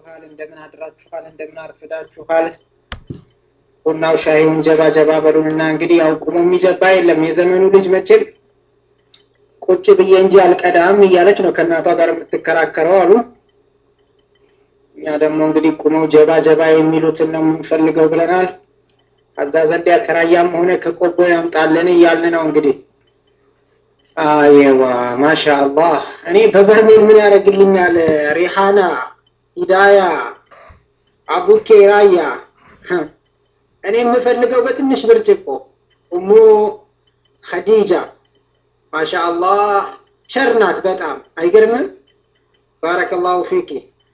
አድራችኋል? እንደምን አድራችኋል? እንደምን አርፍዳችኋል? ቡናው ሻይውን ጀባ ጀባ በሉንና እንግዲህ ያው ቁሞ የሚጀባ የለም። የዘመኑ ልጅ መቼም ቁጭ ብዬ እንጂ አልቀዳም እያለች ነው ከእናቷ ጋር የምትከራከረው አሉ። እኛ ደግሞ እንግዲህ ቁመው ጀባ ጀባ የሚሉትን ነው የምንፈልገው ብለናል። ከዛ ዘንድ ከራያም ሆነ ከቆቦ ያምጣልን እያልን ነው እንግዲህ አየዋ ማሻ አላህ። እኔ በበርሜል ምን ያደርግልኛል? ሪሃና፣ ሂዳያ፣ አቡኬ፣ ራያ እኔ የምፈልገው በትንሽ ብርጭቆ እሙ ኸዲጃ ማሻ አላህ ቸር ናት በጣም አይገርምም? ባረከላሁ ፊኪ።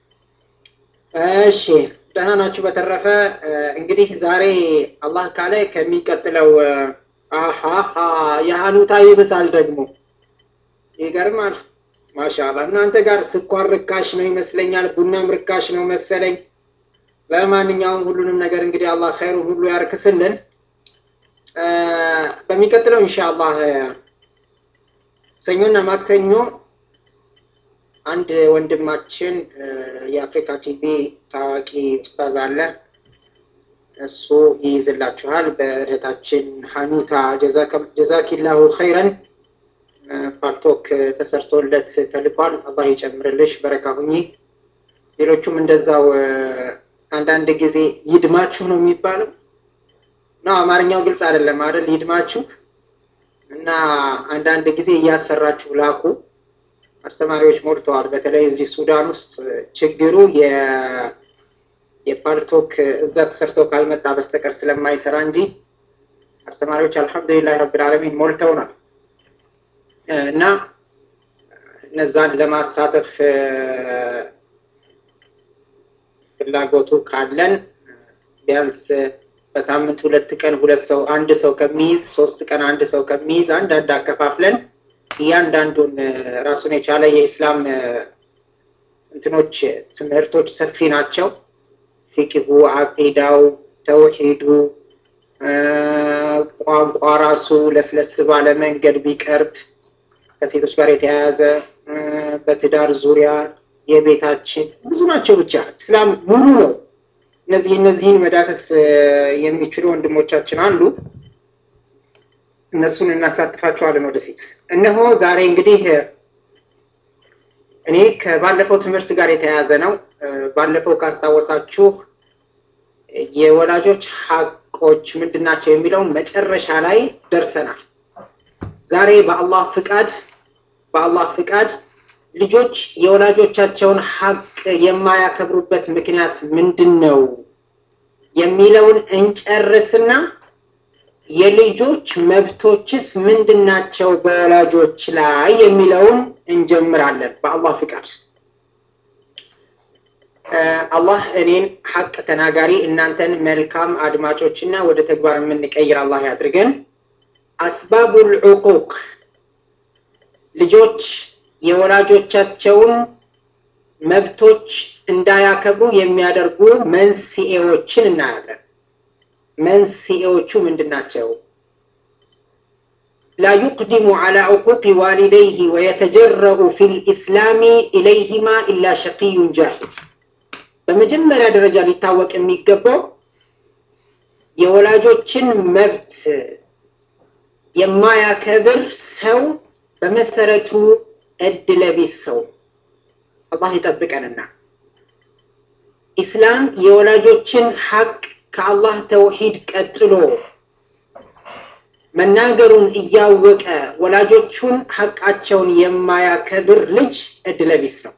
እሺ ደህና ናችሁ? በተረፈ እንግዲህ ዛሬ አላህ ካለ ከሚቀጥለው አሃ የሀኑታ ይብሳል ደግሞ ይገርማል። ማሻአላ እናንተ ጋር ስኳር ርካሽ ነው ይመስለኛል፣ ቡናም ርካሽ ነው መሰለኝ። ለማንኛውም ሁሉንም ነገር እንግዲህ አላህ ኸይሩ ሁሉ ያርክስልን። በሚቀጥለው ኢንሻአላህ ሰኞና ማክሰኞ አንድ ወንድማችን የአፍሪካ ቲቪ ታዋቂ ኡስታዝ አለ እሱ ይይዝላችኋል። በእህታችን ሀኑታ ጀዛኪላሁ ኸይረን ፓልቶክ ተሰርቶለት ተልኳል። አላህ ይጨምርልሽ፣ በረካ ሁኚ። ሌሎቹም እንደዛው አንዳንድ ጊዜ ይድማችሁ ነው የሚባለው ነው። አማርኛው ግልጽ አይደለም አይደል? ይድማችሁ እና አንዳንድ ጊዜ እያሰራችሁ ላኩ። አስተማሪዎች ሞልተዋል። በተለይ እዚህ ሱዳን ውስጥ ችግሩ የፓልቶክ እዛ ተሰርቶ ካልመጣ በስተቀር ስለማይሰራ እንጂ አስተማሪዎች አልሐምዱሊላህ ረብል ዓለሚን ሞልተውናል እና እነዛን ለማሳተፍ ፍላጎቱ ካለን ቢያንስ በሳምንት ሁለት ቀን ሁለት ሰው አንድ ሰው ከሚይዝ ሶስት ቀን አንድ ሰው ከሚይዝ አንዳንድ አከፋፍለን እያንዳንዱን ራሱን የቻለ የኢስላም እንትኖች ትምህርቶች ሰፊ ናቸው። ፊቅሁ፣ አቂዳው፣ ተውሂዱ፣ ቋንቋ ራሱ ለስለስ ባለ መንገድ ቢቀርብ ከሴቶች ጋር የተያያዘ በትዳር ዙሪያ የቤታችን ብዙ ናቸው። ብቻ እስላም ሙሉ ነው። እነዚህ እነዚህን መዳሰስ የሚችሉ ወንድሞቻችን አሉ። እነሱን እናሳትፋቸዋለን ወደፊት። እነሆ ዛሬ እንግዲህ እኔ ከባለፈው ትምህርት ጋር የተያያዘ ነው። ባለፈው ካስታወሳችሁ የወላጆች ሀቆች ምንድን ናቸው የሚለውን መጨረሻ ላይ ደርሰናል። ዛሬ በአላህ ፍቃድ በአላህ ፍቃድ ልጆች የወላጆቻቸውን ሀቅ የማያከብሩበት ምክንያት ምንድን ነው የሚለውን እንጨርስና የልጆች መብቶችስ ምንድን ናቸው በወላጆች ላይ የሚለውን እንጀምራለን በአላህ ፍቃድ። አላህ እኔን ሀቅ ተናጋሪ እናንተን መልካም አድማጮችና ወደ ተግባር የምንቀይር አላህ ያድርገን። አስባቡል ዑቁቅ ልጆች የወላጆቻቸውን መብቶች እንዳያከብሩ የሚያደርጉ መንስኤዎችን እናያለን። መንስኤዎቹ ምንድን ናቸው? ላ ዩቅዲሙ ዐላ ዑቁቅ ዋሊደይህ ወየተጀረኡ ፊል ኢስላሚ ኢለይሂማ ኢላ ሸቂዩን ጃሂል። በመጀመሪያ ደረጃ ሊታወቅ የሚገባው የወላጆችን መብት የማያከብር ሰው በመሰረቱ እድለቢስ ሰው። አላህ ይጠብቀንና ኢስላም የወላጆችን ሀቅ ከአላህ ተውሂድ ቀጥሎ መናገሩን እያወቀ ወላጆቹን ሀቃቸውን የማያከብር ልጅ እድለቢስ ነው።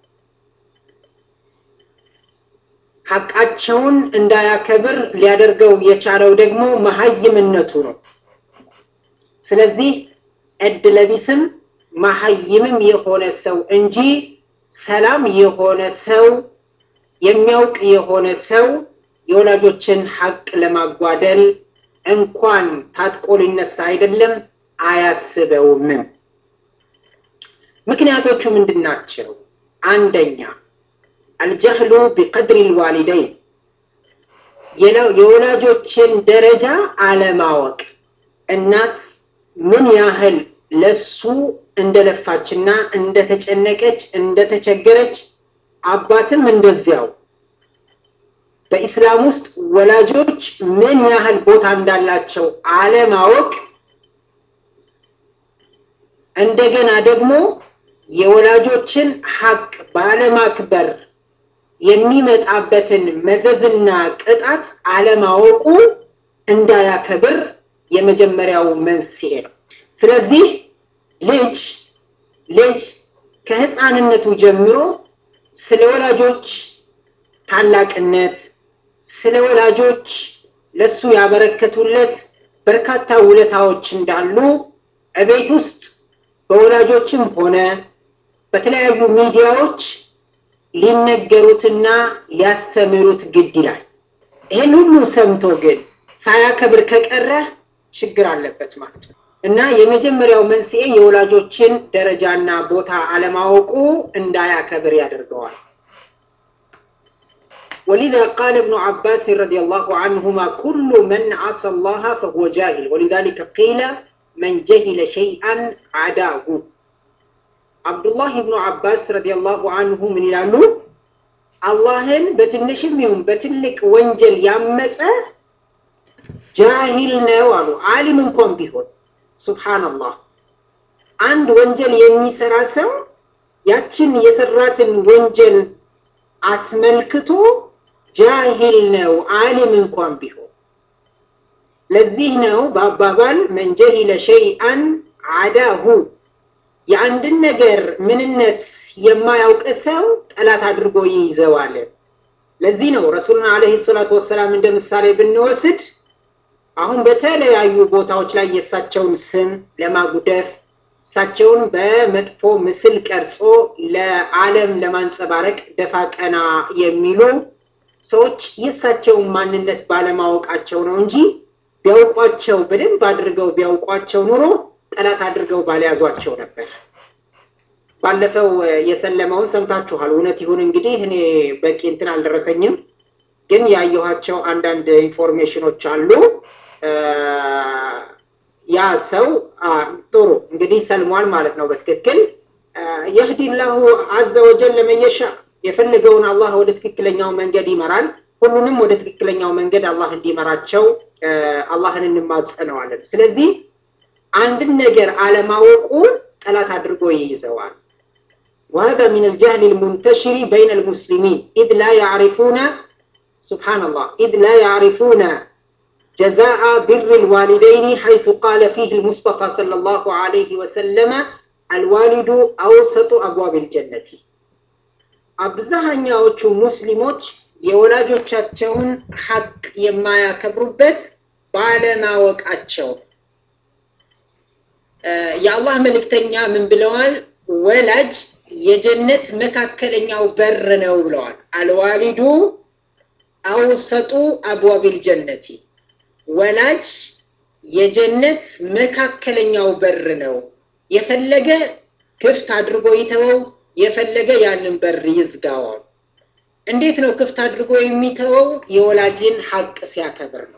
ሀቃቸውን እንዳያከብር ሊያደርገው የቻለው ደግሞ መሀይምነቱ ነው። ስለዚህ እድለቢስም መሀይምም የሆነ ሰው እንጂ ሰላም የሆነ ሰው የሚያውቅ የሆነ ሰው የወላጆችን ሀቅ ለማጓደል እንኳን ታጥቆ ሊነሳ አይደለም አያስበውምም። ምክንያቶቹ ምንድን ናቸው? አንደኛ አልጀህሉ ቢቀድሪ ልዋሊደይን የወላጆችን ደረጃ አለማወቅ። እናት ምን ያህል ለሱ እንደለፋችና እንደተጨነቀች እንደተቸገረች፣ አባትም እንደዚያው በኢስላም ውስጥ ወላጆች ምን ያህል ቦታ እንዳላቸው አለማወቅ እንደገና ደግሞ የወላጆችን ሐቅ ባለማክበር የሚመጣበትን መዘዝና ቅጣት አለማወቁ እንዳያከብር የመጀመሪያው መንስኤ ነው። ስለዚህ ልጅ ልጅ ከህፃንነቱ ጀምሮ ስለ ወላጆች ታላቅነት፣ ስለ ወላጆች ለሱ ያበረከቱለት በርካታ ውለታዎች እንዳሉ እቤት ውስጥ በወላጆችም ሆነ በተለያዩ ሚዲያዎች ሊነገሩትና ሊያስተምሩት ግድ ይላል። ይህን ሁሉ ሰምቶ ግን ሳያከብር ከቀረ ችግር አለበት ማለት ነው እና የመጀመሪያው መንስኤ የወላጆችን ደረጃና ቦታ አለማወቁ እንዳያከብር ያደርገዋል። ولذا قال ابن عباس رضي الله عنهما كل من عصى الله فهو جاهل ولذلك قيل من جهل شيئا عداه አብዱላህ ብኑ አባስ ረዲየላሁ አንሁ ምን ይላሉ? አላህን በትንሽም ይሁን በትልቅ ወንጀል ያመፀ ጃሂል ነው አሉ። አሊም እንኳን ቢሆን ሱብሃነላህ። አንድ ወንጀል የሚሰራ ሰው ያችን የሰራትን ወንጀል አስመልክቶ ጃሂል ነው አሊም እንኳን ቢሆን። ለዚህ ነው በአባባል መን ጀሂለ ሸይአን አዳሁ የአንድን ነገር ምንነት የማያውቅ ሰው ጠላት አድርጎ ይይዘዋል። ለዚህ ነው ረሱሉን ዓለይሂ ሰላቱ ወሰላም እንደ ምሳሌ ብንወስድ አሁን በተለያዩ ቦታዎች ላይ የእሳቸውን ስም ለማጉደፍ እሳቸውን በመጥፎ ምስል ቀርጾ ለዓለም ለማንጸባረቅ ደፋ ቀና የሚሉ ሰዎች የእሳቸውን ማንነት ባለማወቃቸው ነው እንጂ ቢያውቋቸው በደንብ አድርገው ቢያውቋቸው ኑሮ ጠላት አድርገው ባልያዟቸው ነበር። ባለፈው የሰለመውን ሰምታችኋል። እውነት ይሁን እንግዲህ እኔ በቂ እንትን አልደረሰኝም፣ ግን ያየኋቸው አንዳንድ ኢንፎርሜሽኖች አሉ። ያ ሰው ጥሩ እንግዲህ ሰልሟል ማለት ነው። በትክክል የህዲ ላሁ አዘ ወጀል ለመየሻ የፈለገውን አላህ ወደ ትክክለኛው መንገድ ይመራል። ሁሉንም ወደ ትክክለኛው መንገድ አላህ እንዲመራቸው አላህን እንማጸነዋለን። ስለዚህ አንድን ነገር አለማወቁ ጠላት አድርጎ ይይዘዋል። وهذا من الجهل المنتشر بين المسلمين إذ لا يعرفون سبحان الله إذ لا يعرفون جزاء بر الوالدين حيث قال فيه المصطفى صلى الله عليه وسلم الوالد أوسط أبواب الجنة አብዛኛዎቹ ሙስሊሞች የወላጆቻቸውን ሐቅ የማያከብሩበት ባለማወቃቸው የአላህ መልእክተኛ ምን ብለዋል? ወላጅ የጀነት መካከለኛው በር ነው ብለዋል። አልዋሊዱ አውሰጡ አብዋቢል ጀነቲ፣ ወላጅ የጀነት መካከለኛው በር ነው። የፈለገ ክፍት አድርጎ ይተወው፣ የፈለገ ያንን በር ይዝጋዋል። እንዴት ነው ክፍት አድርጎ የሚተወው? የወላጅን ሐቅ ሲያከብር ነው።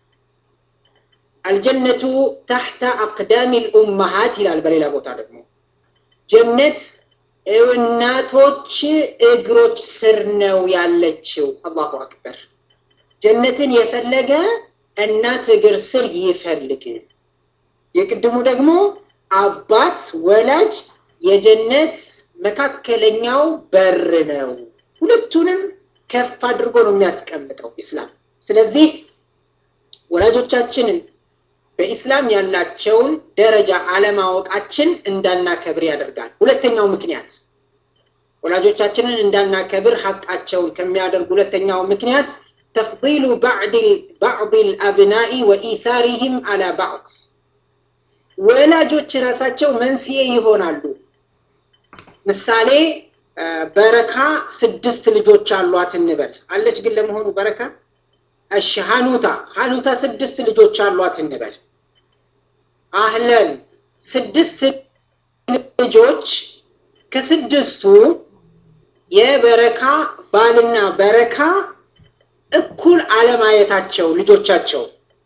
አልጀነቱ ታሕተ አቅዳሚ ልኡመሃት ይላል። በሌላ ቦታ ደግሞ ጀነት እናቶች እግሮች ስር ነው ያለችው። አላሁ አክበር። ጀነትን የፈለገ እናት እግር ስር ይፈልግ። የቅድሙ ደግሞ አባት ወላጅ የጀነት መካከለኛው በር ነው። ሁለቱንም ከፍ አድርጎ ነው የሚያስቀምጠው ኢስላም። ስለዚህ ወላጆቻችንን በኢስላም ያላቸውን ደረጃ አለማወቃችን እንዳናከብር ያደርጋል። ሁለተኛው ምክንያት ወላጆቻችንን እንዳናከብር ሐቃቸውን ከሚያደርግ ሁለተኛው ምክንያት ተፍዲሉ ባዕድ ልአብናኢ ወኢታሪህም አላ ባዕድ ወላጆች ራሳቸው መንስኤ ይሆናሉ። ምሳሌ በረካ ስድስት ልጆች አሏት እንበል። አለች ግን ለመሆኑ በረካ? እሺ ሀኑታ ሀኑታ ስድስት ልጆች አሏት እንበል። አህለን ስድስት ልጆች ከስድስቱ የበረካ ባልና በረካ እኩል አለማየታቸው ልጆቻቸው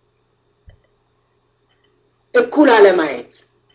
እኩል አለማየት፣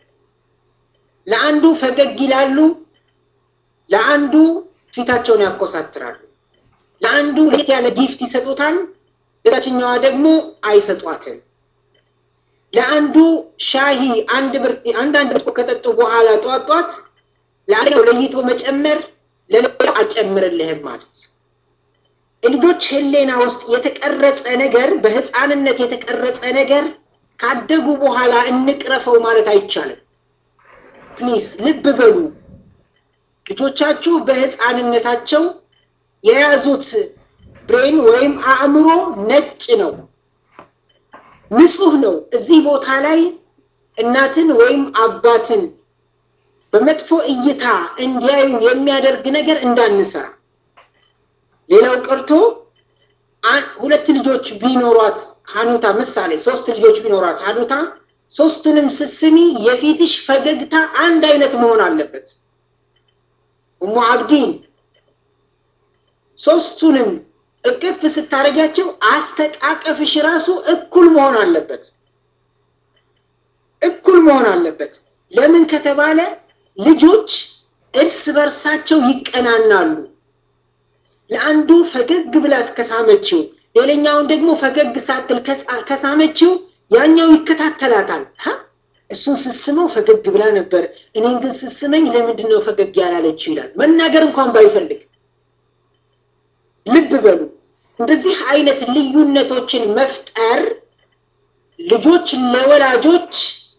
ለአንዱ ፈገግ ይላሉ፣ ለአንዱ ፊታቸውን ያኮሳትራሉ። ለአንዱ ለየት ያለ ጊፍት ይሰጡታል፣ ለታችኛዋ ደግሞ አይሰጧትም። ለአንዱ ሻሂ አንድ አንዳንድ ብርጭቆ ከጠጡ በኋላ ጧት ጧት ለአንደኛው ለይቶ መጨመር ለሌላው አልጨምርልህም ማለት ልጆች ህሌና ውስጥ የተቀረጸ ነገር በህፃንነት የተቀረጸ ነገር ካደጉ በኋላ እንቅረፈው ማለት አይቻልም። ፕሊስ ልብ በሉ። ልጆቻችሁ በህፃንነታቸው የያዙት ብሬን ወይም አእምሮ ነጭ ነው፣ ንጹህ ነው። እዚህ ቦታ ላይ እናትን ወይም አባትን በመጥፎ እይታ እንዲያዩ የሚያደርግ ነገር እንዳንሰራ። ሌላው ቀርቶ ሁለት ልጆች ቢኖሯት ሀኑታ ምሳሌ ሶስት ልጆች ቢኖሯት ሀኑታ ሶስቱንም ስስሚ የፊትሽ ፈገግታ አንድ አይነት መሆን አለበት። እሙ አብዲን ሶስቱንም እቅፍ ስታደርጊያቸው አስተቃቀፍሽ ራሱ እኩል መሆን አለበት። እኩል መሆን አለበት። ለምን ከተባለ ልጆች እርስ በርሳቸው ይቀናናሉ። ለአንዱ ፈገግ ብላ እስከሳመችው ሌላኛውን ደግሞ ፈገግ ሳትል ከሳመችው ያኛው ይከታተላታል። እሱን ስስመው ፈገግ ብላ ነበር፣ እኔን ግን ስስመኝ ለምንድን ነው ፈገግ ያላለችው ይላል። መናገር እንኳን ባይፈልግ። ልብ በሉ፣ እንደዚህ አይነት ልዩነቶችን መፍጠር ልጆች ለወላጆች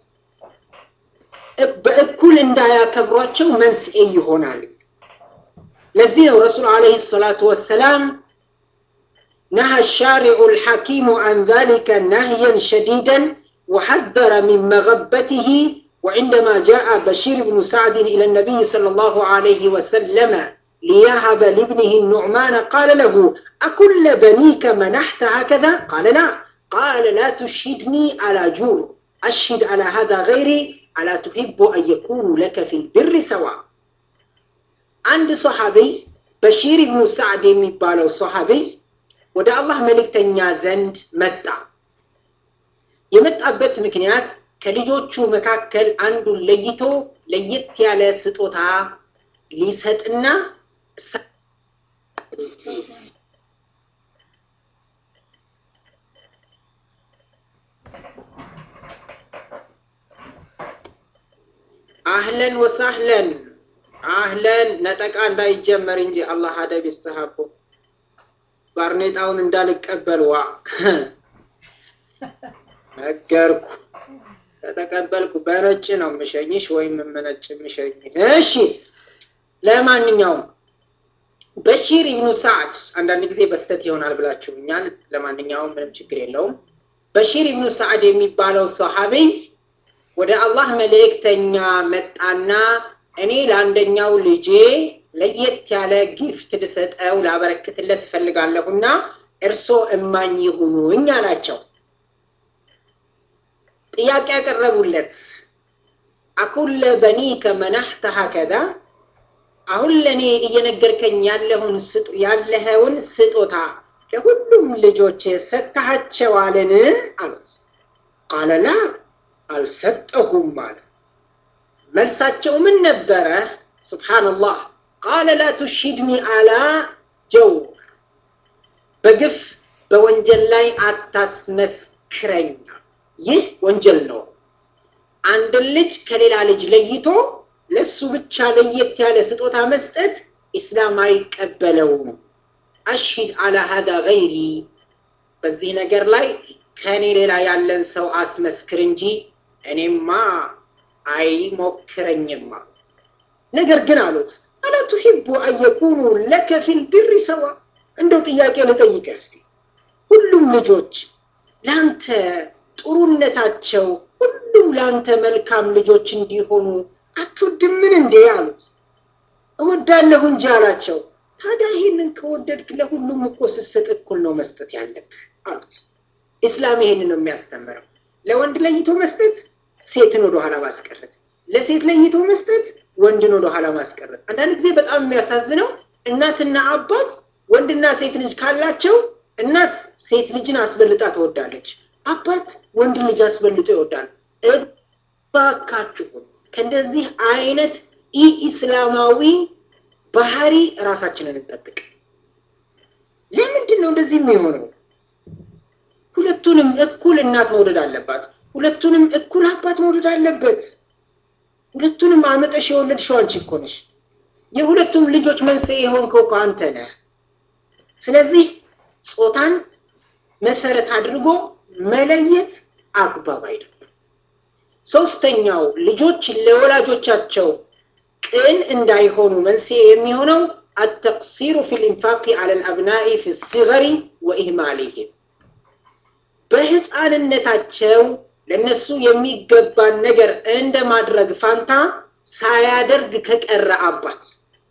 በእኩል እንዳያከብሯቸው መንስኤ ይሆናል። ለዚህ ነው ረሱል ዓለይሂ ሰላቱ ወሰላም ነሃ ሻሪዑ ልሐኪሙ አን ዛሊከ ነህየን ሸዲደን ወሐዘረ ሚን መገበትህ وعندما جاء بشير بن سعد إلى النبي صلى الله عليه وسلم ليهب لابنه النعمان قال له أكل بنيك منحت هكذا قال لا قال لا تشهدني على جور أشهد على هذا غيري ألا تحب أن يكونوا لك في البر سواء አንድ ሶሐቢ በሺር ብኑ ሳዕድ የሚባለው ሶሐቢ ወደ አላህ መልእክተኛ ዘንድ መጣ። የመጣበት ምክንያት ከልጆቹ መካከል አንዱን ለይቶ ለየት ያለ ስጦታ ሊሰጥና አህለን ወሳህለን አህለን ነጠቃ እንዳይጀመር እንጂ አላህ አደብ ይስተሃቦ ባርኔጣውን እንዳልቀበል ዋ ነገርኩ። ከተቀበልኩ በነጭ ነው የምሸኝሽ ወይም የምነጭ የምሸኝ። እሺ፣ ለማንኛውም በሺር ኢብኑ ሳዕድ አንዳንድ ጊዜ በስተት ይሆናል ብላችሁኛል። ለማንኛውም ምንም ችግር የለውም። በሺር ኢብኑ ሳዕድ የሚባለው ሰሃቢይ ወደ አላህ መልእክተኛ መጣና እኔ ለአንደኛው ልጄ ለየት ያለ ጊፍት ልሰጠው ላበረክትለት እፈልጋለሁና እርሶ እማኝ ይሁኑኝ አላቸው። ጥያቄ ያቀረቡለት አኩለ በኒከ መናህተ ሀከዛ አሁን ለእኔ እየነገርከኝ ያለውን ያለኸውን ስጦታ ለሁሉም ልጆች ሰጥተሃቸዋልን? አሉት። ቃለ ላ አልሰጠሁም አለ። መልሳቸው ምን ነበረ? ስብሓንላህ ቃለ ላ ቱሽሂድኒ አላ ጀውር፣ በግፍ በወንጀል ላይ አታስመስክረኝ። ይህ ወንጀል ነው። አንድን ልጅ ከሌላ ልጅ ለይቶ ለሱ ብቻ ለየት ያለ ስጦታ መስጠት ኢስላም አይቀበለውም። አሽሂድ አላ ሀዳ ገይሪ፣ በዚህ ነገር ላይ ከእኔ ሌላ ያለን ሰው አስመስክር እንጂ እኔማ አይሞክረኝማ። ነገር ግን አሉት አላ ቱሂቡ አን የኩኑ ለከ ፊል ቢሪ ሰዋ። እንደው ጥያቄ ልጠይቅህ እስቲ ሁሉም ልጆች ለአንተ ጥሩነታቸው ሁሉም ለአንተ መልካም ልጆች እንዲሆኑ አትወድምን እንዴ አሉት። እወዳለሁ እንጂ አላቸው። ታዲያ ይህንን ከወደድክ ለሁሉም እኮ ስትሰጥ እኩል ነው መስጠት ያለብህ አሉት። ኢስላም ይሄንን ነው የሚያስተምረው። ለወንድ ለይቶ መስጠት ሴትን ወደ ኋላ ማስቀረት፣ ለሴት ለይቶ መስጠት ወንድን ወደ ኋላ ማስቀረት። አንዳንድ ጊዜ በጣም የሚያሳዝነው እናትና አባት ወንድና ሴት ልጅ ካላቸው እናት ሴት ልጅን አስበልጣ ትወዳለች፣ አባት ወንድ ልጅ አስበልጦ ይወዳል። እባካችሁን ከእንደዚህ አይነት ኢ ኢስላማዊ ባህሪ ራሳችንን እንጠብቅ። ለምንድን ነው እንደዚህ የሚሆነው? ሁለቱንም እኩል እናት መውደድ አለባት። ሁለቱንም እኩል አባት መውደድ አለበት። ሁለቱንም አመጠሽ የወለድሽው አንቺ እኮ ነሽ። የሁለቱም ልጆች መንስኤ የሆንከው እኮ አንተ ነህ። ስለዚህ ጾታን መሰረት አድርጎ መለየት አግባብ አይደለም። ሶስተኛው ልጆች ለወላጆቻቸው ቅን እንዳይሆኑ መንስኤ የሚሆነው አተቅሲሩ ፊ ልኢንፋቅ ዐለ ልአብናኢ ፊ ሲገሪ ወኢህማሊህም በህፃንነታቸው ለነሱ የሚገባን ነገር እንደ ማድረግ ፋንታ ሳያደርግ ከቀረ አባት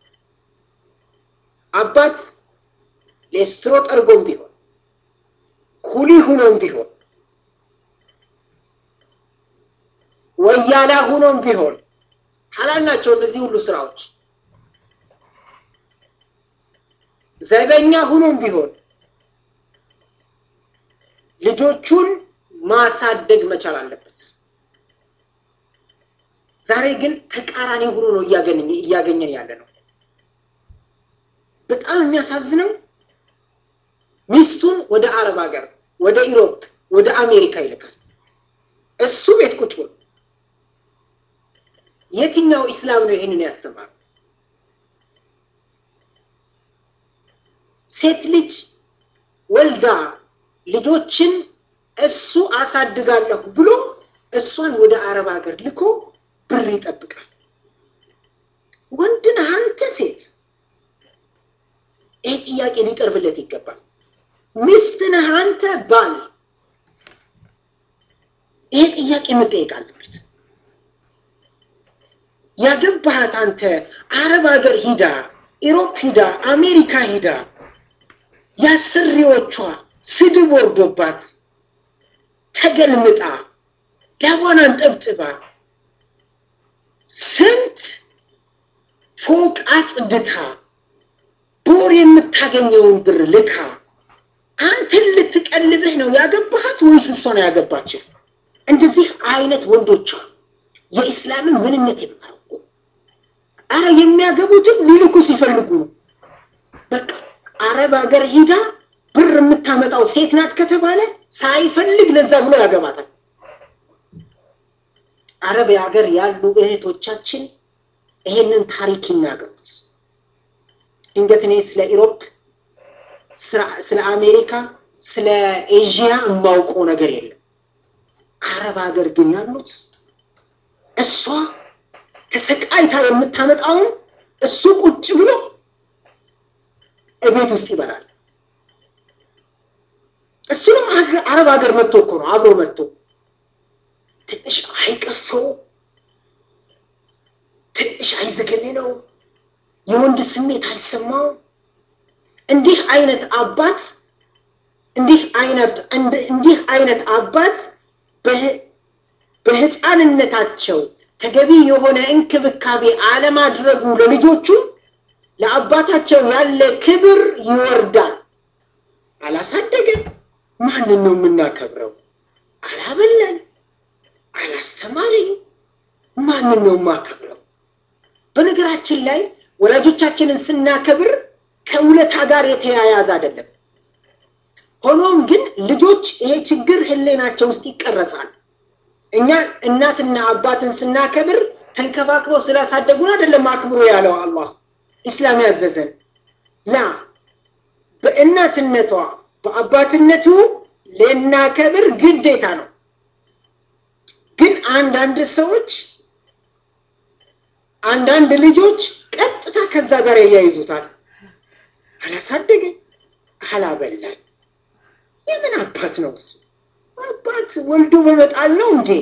አባት ሌስትሮ ጠርጎም ቢሆን ኩሊ ሁኖም ቢሆን ወያላ ሁኖም ቢሆን ሐላል ናቸው እነዚህ ሁሉ ስራዎች። ዘበኛ ሁኖም ቢሆን ልጆቹን ማሳደግ መቻል አለበት። ዛሬ ግን ተቃራኒ ሆኖ ነው እያገኘን ያለ ነው። በጣም የሚያሳዝነው ሚስቱን ወደ አረብ ሀገር፣ ወደ ኢሮፕ፣ ወደ አሜሪካ ይልካል። እሱ ቤት ቁጭ ብሎ የትኛው ኢስላም ነው ይህንን ያስተማረው? ሴት ልጅ ወልዳ ልጆችን እሱ አሳድጋለሁ ብሎ እሷን ወደ አረብ ሀገር ልኮ ብር ይጠብቃል። ወንድ ነህ አንተ ሴት? ይህ ጥያቄ ሊቀርብለት ይገባል። ሚስት ነህ አንተ ባል? ይሄ ጥያቄ መጠየቅ አለበት። ያገባሃት አንተ አረብ ሀገር ሂዳ፣ ኢሮፕ ሂዳ፣ አሜሪካ ሂዳ ያሰሪዎቿ ስድብ ወርዶባት ተገልምጣ ላቧን አንጠብጥባ ስንት ፎቅ አጽድታ በወር የምታገኘውን ብር ልካ አንተን ልትቀልብህ ነው ያገባሃት ወይስ እሷ ነው ያገባችህ? እንደዚህ አይነት ወንዶቿ የኢስላምን ምንነት የማያውቁ አረ የሚያገቡትም ሊልኩ ሲፈልጉ ነው። በቃ አረብ ሀገር ሂዳ ብር የምታመጣው ሴት ናት ከተባለ ሳይፈልግ ለዛ ብሎ ያገባታል። አረብ ሀገር ያሉ እህቶቻችን ይሄንን ታሪክ ይናገሩት። ድንገት እኔ ስለ ኢሮፕ፣ ስለ አሜሪካ፣ ስለ ኤዥያ የማውቀው ነገር የለም። አረብ ሀገር ግን ያሉት እሷ ተሰቃይታ የምታመጣውን እሱ ቁጭ ብሎ እቤት ውስጥ ይበላል። እሱንም አረብ ሀገር መጥቶ እኮ ነው አብሮ መጥቶ ትንሽ አይቀፈው ትንሽ አይዘገንነው የወንድ ስሜት አይሰማው። እንዲህ አይነት አባት እንዲህ አይነት እንዲህ አይነት አባት በህፃንነታቸው ተገቢ የሆነ እንክብካቤ አለማድረጉ ለልጆቹ ለአባታቸው ያለ ክብር ይወርዳል። አላሳደገን፣ ማንን ነው የምናከብረው? አላበላን፣ አላስተማረኝ፣ ማንን ነው የማከብረው? በነገራችን ላይ ወላጆቻችንን ስናከብር ከውለታ ጋር የተያያዘ አይደለም። ሆኖም ግን ልጆች ይሄ ችግር ህሌናቸው ውስጥ ይቀረጻል። እኛ እናትና አባትን ስናከብር ተንከባክበው ስላሳደጉን አይደለም አክብሮ ያለው አላህ ኢስላም ያዘዘን ላ በእናትነቷ በአባትነቱ ልናከብር ግዴታ ነው። ግን አንዳንድ ሰዎች አንዳንድ ልጆች ቀጥታ ከዛ ጋር ያያይዙታል። አላሳደገኝ፣ አላበላኝ። የምን አባት ነው እሱ? አባት ወልዶ በመጣል ነው እንዴ?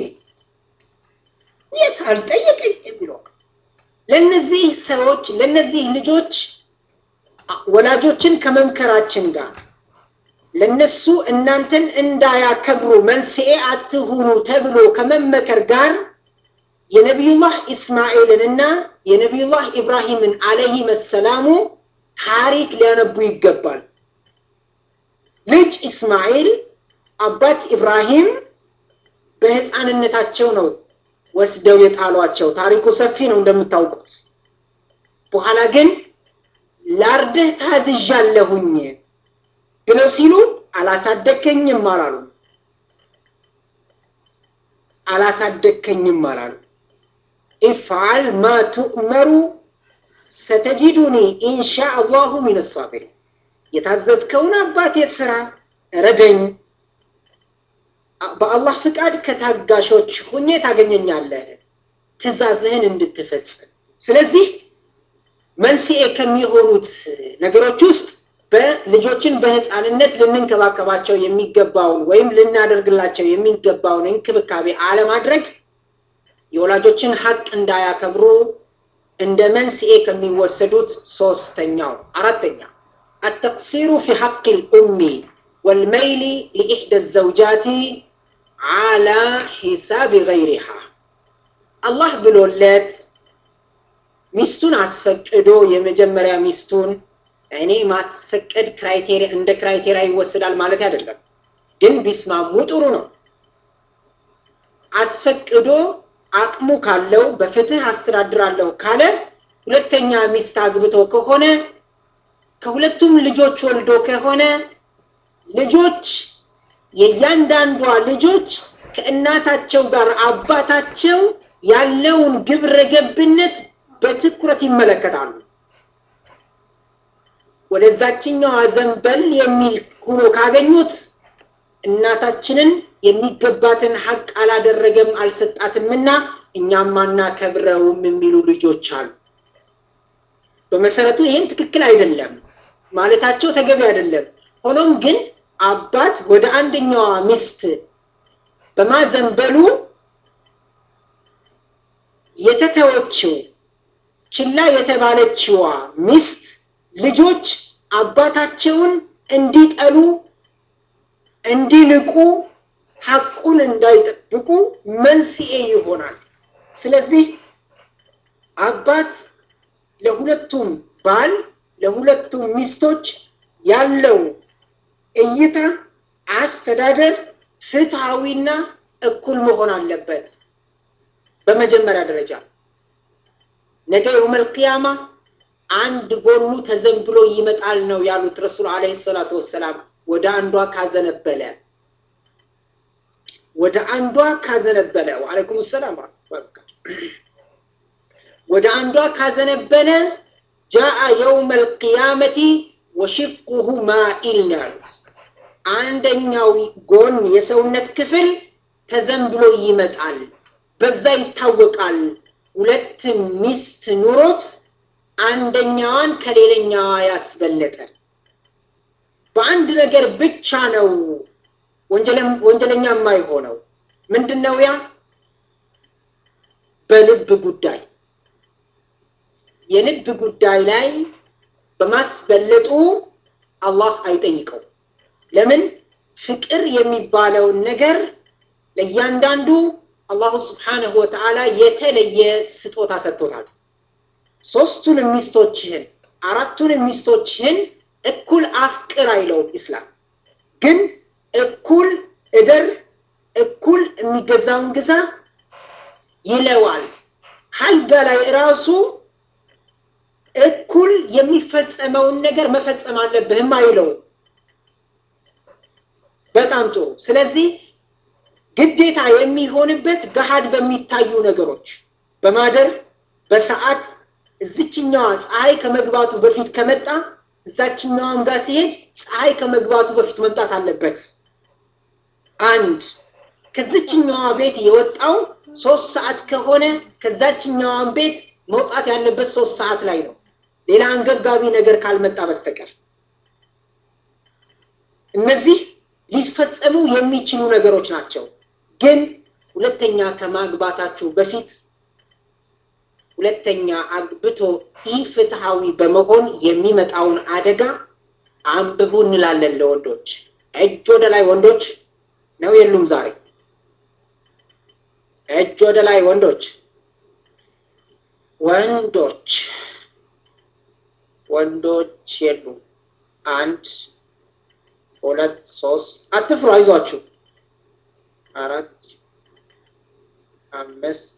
የት አልጠየቀኝ የሚለው ለነዚህ ሰዎች ለነዚህ ልጆች ወላጆችን ከመምከራችን ጋር ለነሱ እናንተን እንዳያከብሩ መንስኤ አትሁኑ ተብሎ ከመመከር ጋር የነቢዩላህ ኢስማኤልን እና የነቢዩላህ ኢብራሂምን አለይሂ መሰላሙ ታሪክ ሊያነቡ ይገባል። ልጅ ኢስማኤል አባት ኢብራሂም በህፃንነታቸው ነው ወስደው የጣሏቸው። ታሪኩ ሰፊ ነው እንደምታውቁት። በኋላ ግን ላርድህ ታዝዣለሁኝ፣ ብለው ሲሉ አላሳደግከኝም አላሉ። አላሳደግከኝም አላሉ። ኢፍዓል ማ ቱእመሩ ሰተጂዱኒ ኢንሻ አላሁ ሚን ሳቢሪን። የታዘዝከውን አባቴ ስራ ረደኝ፣ በአላህ ፍቃድ ከታጋሾች ሁኜ ታገኘኛለህ፣ ትእዛዝህን እንድትፈጽም። ስለዚህ መንስኤ ከሚሆኑት ነገሮች ውስጥ በልጆችን በህፃንነት ልንንከባከባቸው የሚገባውን ወይም ልናደርግላቸው የሚገባውን እንክብካቤ አለማድረግ የወላጆችን ሀቅ እንዳያከብሩ እንደ መንስኤ ከሚወሰዱት ሶስተኛው። አራተኛ አተቅሲሩ ፊ ሐቅ ልኡሚ ወልመይሊ ሊኢሕደ ዘውጃቲ ዓላ ሒሳብ ገይሪሃ አላህ ብሎለት ሚስቱን አስፈቅዶ የመጀመሪያ ሚስቱን እኔ ማስፈቀድ ክራይቴሪያ እንደ ክራይቴሪያ ይወሰዳል ማለት አይደለም፣ ግን ቢስማሙ ጥሩ ነው። አስፈቅዶ አቅሙ ካለው በፍትህ አስተዳድራለሁ ካለ ሁለተኛ ሚስት አግብቶ ከሆነ ከሁለቱም ልጆች ወልዶ ከሆነ ልጆች የእያንዳንዷ ልጆች ከእናታቸው ጋር አባታቸው ያለውን ግብረ ገብነት በትኩረት ይመለከታሉ። ወደዛችኛዋ ዘንበል የሚል ሆኖ ካገኙት እናታችንን የሚገባትን ሀቅ አላደረገም አልሰጣትምና እኛም አናከብረውም የሚሉ ልጆች አሉ። በመሰረቱ ይህም ትክክል አይደለም ማለታቸው ተገቢ አይደለም። ሆኖም ግን አባት ወደ አንደኛዋ ሚስት በማዘንበሉ የተተወችው ችላ የተባለችዋ ሚስት ልጆች አባታቸውን እንዲጠሉ እንዲልቁ ሐቁን እንዳይጠብቁ መንስኤ ይሆናል። ስለዚህ አባት ለሁለቱም ባል ለሁለቱም ሚስቶች ያለው እይታ፣ አስተዳደር ፍትሐዊና እኩል መሆን አለበት። በመጀመሪያ ደረጃ ነገ የውመል ቂያማ አንድ ጎኑ ተዘንብሎ ይመጣል ነው ያሉት ረሱል ዓለይሂ ሰላቱ ወሰላም። ወደ አንዷ ካዘነበለ ወደ አንዷ ካዘነበለ ወዓለይኩም ሰላም ወደ አንዷ ካዘነበለ ጃአ የውመል ቂያመቲ ወሽቁሁ ማኢል ነው ያሉት። አንደኛው ጎን የሰውነት ክፍል ተዘንብሎ ይመጣል። በዛ ይታወቃል። ሁለት ሚስት ኑሮት አንደኛዋን ከሌላኛዋ ያስበለጠ በአንድ ነገር ብቻ ነው ወንጀለኛ የማይሆነው። ምንድን ነው ያ? በልብ ጉዳይ የልብ ጉዳይ ላይ በማስበለጡ አላህ አይጠይቀው። ለምን? ፍቅር የሚባለውን ነገር ለእያንዳንዱ አላሁ ስብሓነሁ ወተዓላ የተለየ ስጦታ ሰጥቶታል። ሶስቱን ሚስቶችህን አራቱን ሚስቶችህን እኩል አፍቅር አይለውም ኢስላም። ግን እኩል እደር፣ እኩል የሚገዛውን ግዛ ይለዋል። ሀልጋ ላይ ራሱ እኩል የሚፈጸመውን ነገር መፈጸም አለብህም አይለውም። በጣም ጥሩ። ስለዚህ ግዴታ የሚሆንበት ገሃድ በሚታዩ ነገሮች በማደር በሰዓት እዚችኛዋ ፀሐይ ከመግባቱ በፊት ከመጣ እዛችኛዋም ጋር ሲሄድ ፀሐይ ከመግባቱ በፊት መምጣት አለበት። አንድ ከዚችኛዋ ቤት የወጣው ሶስት ሰዓት ከሆነ ከዛችኛዋን ቤት መውጣት ያለበት ሶስት ሰዓት ላይ ነው፣ ሌላ አንገብጋቢ ነገር ካልመጣ በስተቀር። እነዚህ ሊፈጸሙ የሚችሉ ነገሮች ናቸው። ግን ሁለተኛ ከማግባታችሁ በፊት ሁለተኛ አግብቶ ኢፍትሐዊ በመሆን የሚመጣውን አደጋ አንብቡ እንላለን ለወንዶች። እጅ ወደ ላይ ወንዶች ነው የሉም ዛሬ? እጅ ወደ ላይ ወንዶች ወንዶች ወንዶች የሉም። አንድ ሁለት ሶስት፣ አትፍሩ፣ አይዟችሁ። አራት አምስት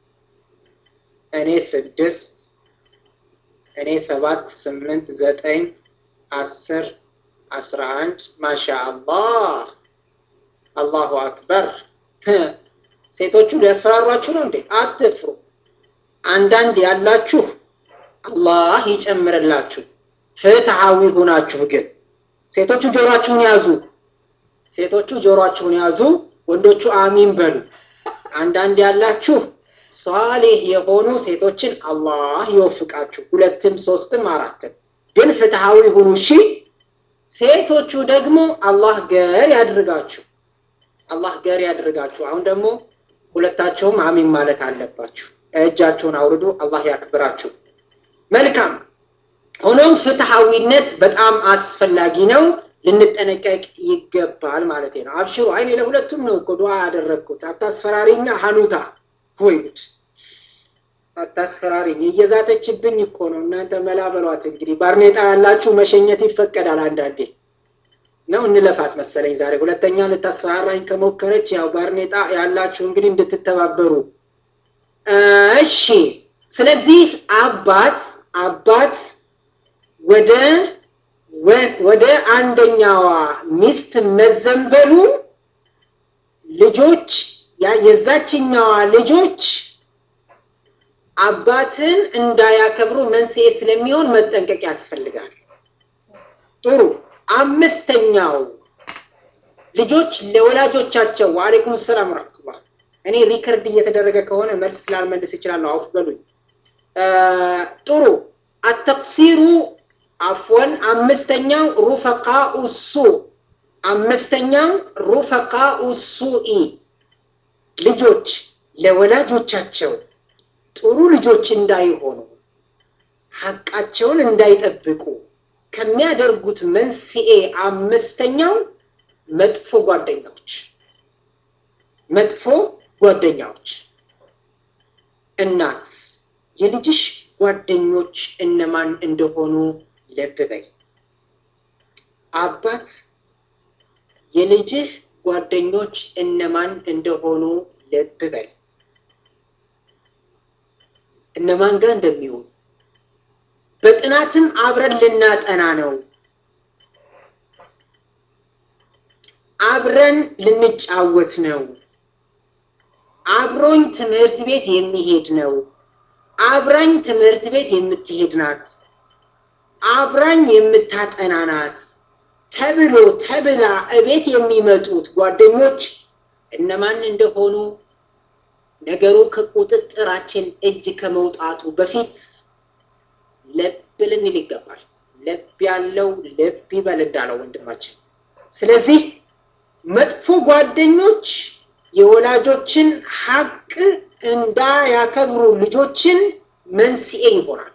እኔ ስድስት እኔ ሰባት ስምንት ዘጠኝ አስር አስራ አንድ ማሻ አላህ አላሁ አክበር። ሴቶቹ ሊያስፈራሯችሁ ነው እንዴ? አትፍሩ። አንዳንድ ያላችሁ አላህ ይጨምርላችሁ። ፍትሐዊ ሁናችሁ ግን ሴቶቹ ጆሮአችሁን ያዙ። ሴቶቹ ጆሮአችሁን ያዙ፣ ወንዶቹ አሚን በሉ። አንዳንድ ያላችሁ ሷሊህ የሆኑ ሴቶችን አላህ ይወፍቃችሁ። ሁለትም ሶስትም አራትም ግን ፍትሐዊ ሁኑ እሺ። ሴቶቹ ደግሞ አላህ ገር ያድርጋችሁ። አላህ ገር ያድርጋችሁ። አሁን ደግሞ ሁለታቸውም አሚን ማለት አለባችሁ። እጃችሁን አውርዱ። አላህ ያክብራችሁ። መልካም። ሆኖም ፍትሐዊነት በጣም አስፈላጊ ነው፣ ልንጠነቀቅ ይገባል ማለት ነው። አብሽሩ። አይኔ ለሁለቱም ነው እኮ ዱዓ ያደረግኩት። አታስፈራሪኛ ሀኑታ ወይ ጉድ! አታስፈራሪኝ። እየዛተችብኝ እኮ ነው። እናንተ መላ በሏት እንግዲህ። ባርኔጣ ያላችሁ መሸኘት ይፈቀዳል አንዳንዴ ነው እንለፋት መሰለኝ ዛሬ። ሁለተኛ ልታስፈራራኝ ከሞከረች ያው ባርኔጣ ያላችሁ እንግዲህ እንድትተባበሩ እሺ። ስለዚህ አባት አባት ወደ ወደ አንደኛዋ ሚስት መዘንበሉን ልጆች የዛችኛዋ ልጆች አባትን እንዳያከብሩ መንስኤ ስለሚሆን መጠንቀቅ ያስፈልጋል። ጥሩ አምስተኛው ልጆች ለወላጆቻቸው ወአለይኩም ሰላም ረህመቱላህ። እኔ ሪከርድ እየተደረገ ከሆነ መልስ ስላልመልስ እችላለሁ፣ አውፍ በሉኝ። ጥሩ አተቅሲሩ አፍወን። አምስተኛው ሩፈቃኡ ሱ አምስተኛው ሩፈቃኡ ሱኢ ልጆች ለወላጆቻቸው ጥሩ ልጆች እንዳይሆኑ ሐቃቸውን እንዳይጠብቁ ከሚያደርጉት መንስኤ አምስተኛው መጥፎ ጓደኛዎች መጥፎ ጓደኛዎች። እናት የልጅሽ ጓደኞች እነማን እንደሆኑ ልብ በይ። አባት የልጅህ ጓደኞች እነማን እንደሆኑ ልብ በል። እነማን ጋር እንደሚሆኑ በጥናትም አብረን ልናጠና ነው። አብረን ልንጫወት ነው። አብሮኝ ትምህርት ቤት የሚሄድ ነው። አብራኝ ትምህርት ቤት የምትሄድ ናት። አብራኝ የምታጠና ናት ተብሎ ተብላ እቤት የሚመጡት ጓደኞች እነማን እንደሆኑ ነገሩ ከቁጥጥራችን እጅ ከመውጣቱ በፊት ልብ ልንል ይገባል። ልብ ያለው ልብ ይበል እንዳለው ወንድማችን። ስለዚህ መጥፎ ጓደኞች የወላጆችን ሐቅ እንዳያከብሩ ልጆችን መንስኤ ይሆናል።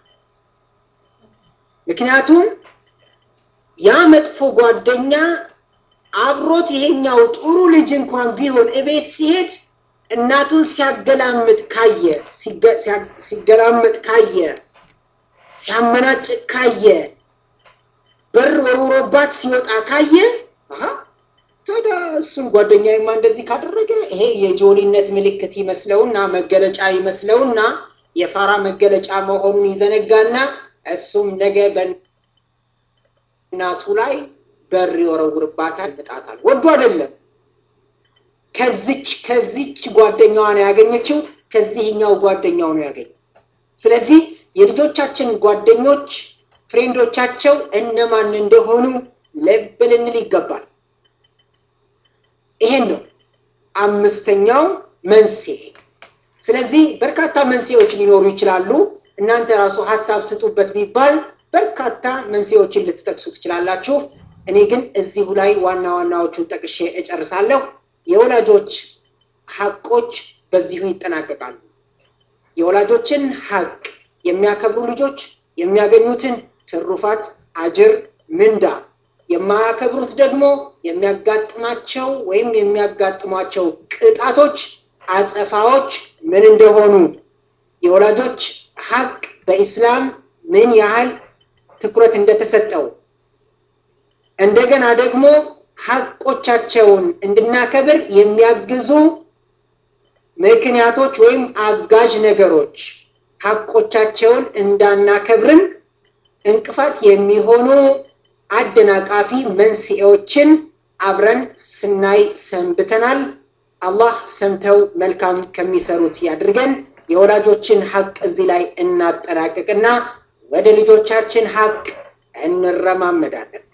ምክንያቱም ያ መጥፎ ጓደኛ አብሮት ይሄኛው ጥሩ ልጅ እንኳን ቢሆን እቤት ሲሄድ እናቱን ሲያገላምጥ ካየ ሲገላምጥ ካየ ሲያመናጭቅ ካየ በር ወርውሮባት ሲወጣ ካየ ታዲያ እሱን ጓደኛዬማ እንደዚህ ካደረገ ይሄ የጆሊነት ምልክት ይመስለውና መገለጫ ይመስለውና የፋራ መገለጫ መሆኑን ይዘነጋና እሱም ነገ በእናቱ ላይ በር ይወረውርባታል፣ ይመጣታል። ወዶ አይደለም። ከዚች ከዚች ጓደኛዋ ነው ያገኘችው፣ ከዚህኛው ጓደኛው ነው ያገኘው። ስለዚህ የልጆቻችን ጓደኞች ፍሬንዶቻቸው እነማን እንደሆኑ ልብ ልንል ይገባል። ይሄን ነው አምስተኛው መንስኤ። ስለዚህ በርካታ መንስኤዎች ሊኖሩ ይችላሉ። እናንተ ራሱ ሀሳብ ስጡበት ቢባል በርካታ መንስኤዎችን ልትጠቅሱ ትችላላችሁ። እኔ ግን እዚሁ ላይ ዋና ዋናዎቹን ጠቅሼ እጨርሳለሁ። የወላጆች ሀቆች በዚሁ ይጠናቀቃሉ። የወላጆችን ሀቅ የሚያከብሩ ልጆች የሚያገኙትን ትሩፋት፣ አጅር፣ ምንዳ የማያከብሩት ደግሞ የሚያጋጥማቸው ወይም የሚያጋጥሟቸው ቅጣቶች፣ አጸፋዎች ምን እንደሆኑ የወላጆች ሀቅ በኢስላም ምን ያህል ትኩረት እንደተሰጠው እንደገና ደግሞ ሀቆቻቸውን እንድናከብር የሚያግዙ ምክንያቶች ወይም አጋዥ ነገሮች ሀቆቻቸውን እንዳናከብርም እንቅፋት የሚሆኑ አደናቃፊ መንስኤዎችን አብረን ስናይ ሰንብተናል። አላህ ሰምተው መልካም ከሚሰሩት ያድርገን። የወላጆችን ሐቅ እዚህ ላይ እናጠናቅቅና ወደ ልጆቻችን ሐቅ እንረማመዳለን።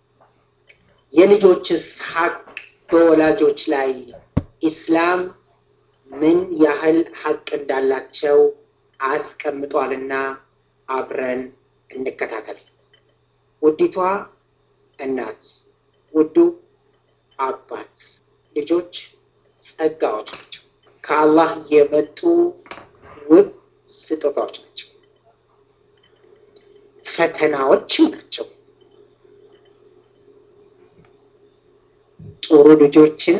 የልጆችስ ሐቅ በወላጆች ላይ ኢስላም ምን ያህል ሐቅ እንዳላቸው አስቀምጧልና አብረን እንከታተል። ውዲቷ እናት፣ ውዱ አባት፣ ልጆች ጸጋዎች ናቸው። ከአላህ የመጡ ውብ ስጦታዎች ናቸው። ፈተናዎችም ናቸው። ጥሩ ልጆችን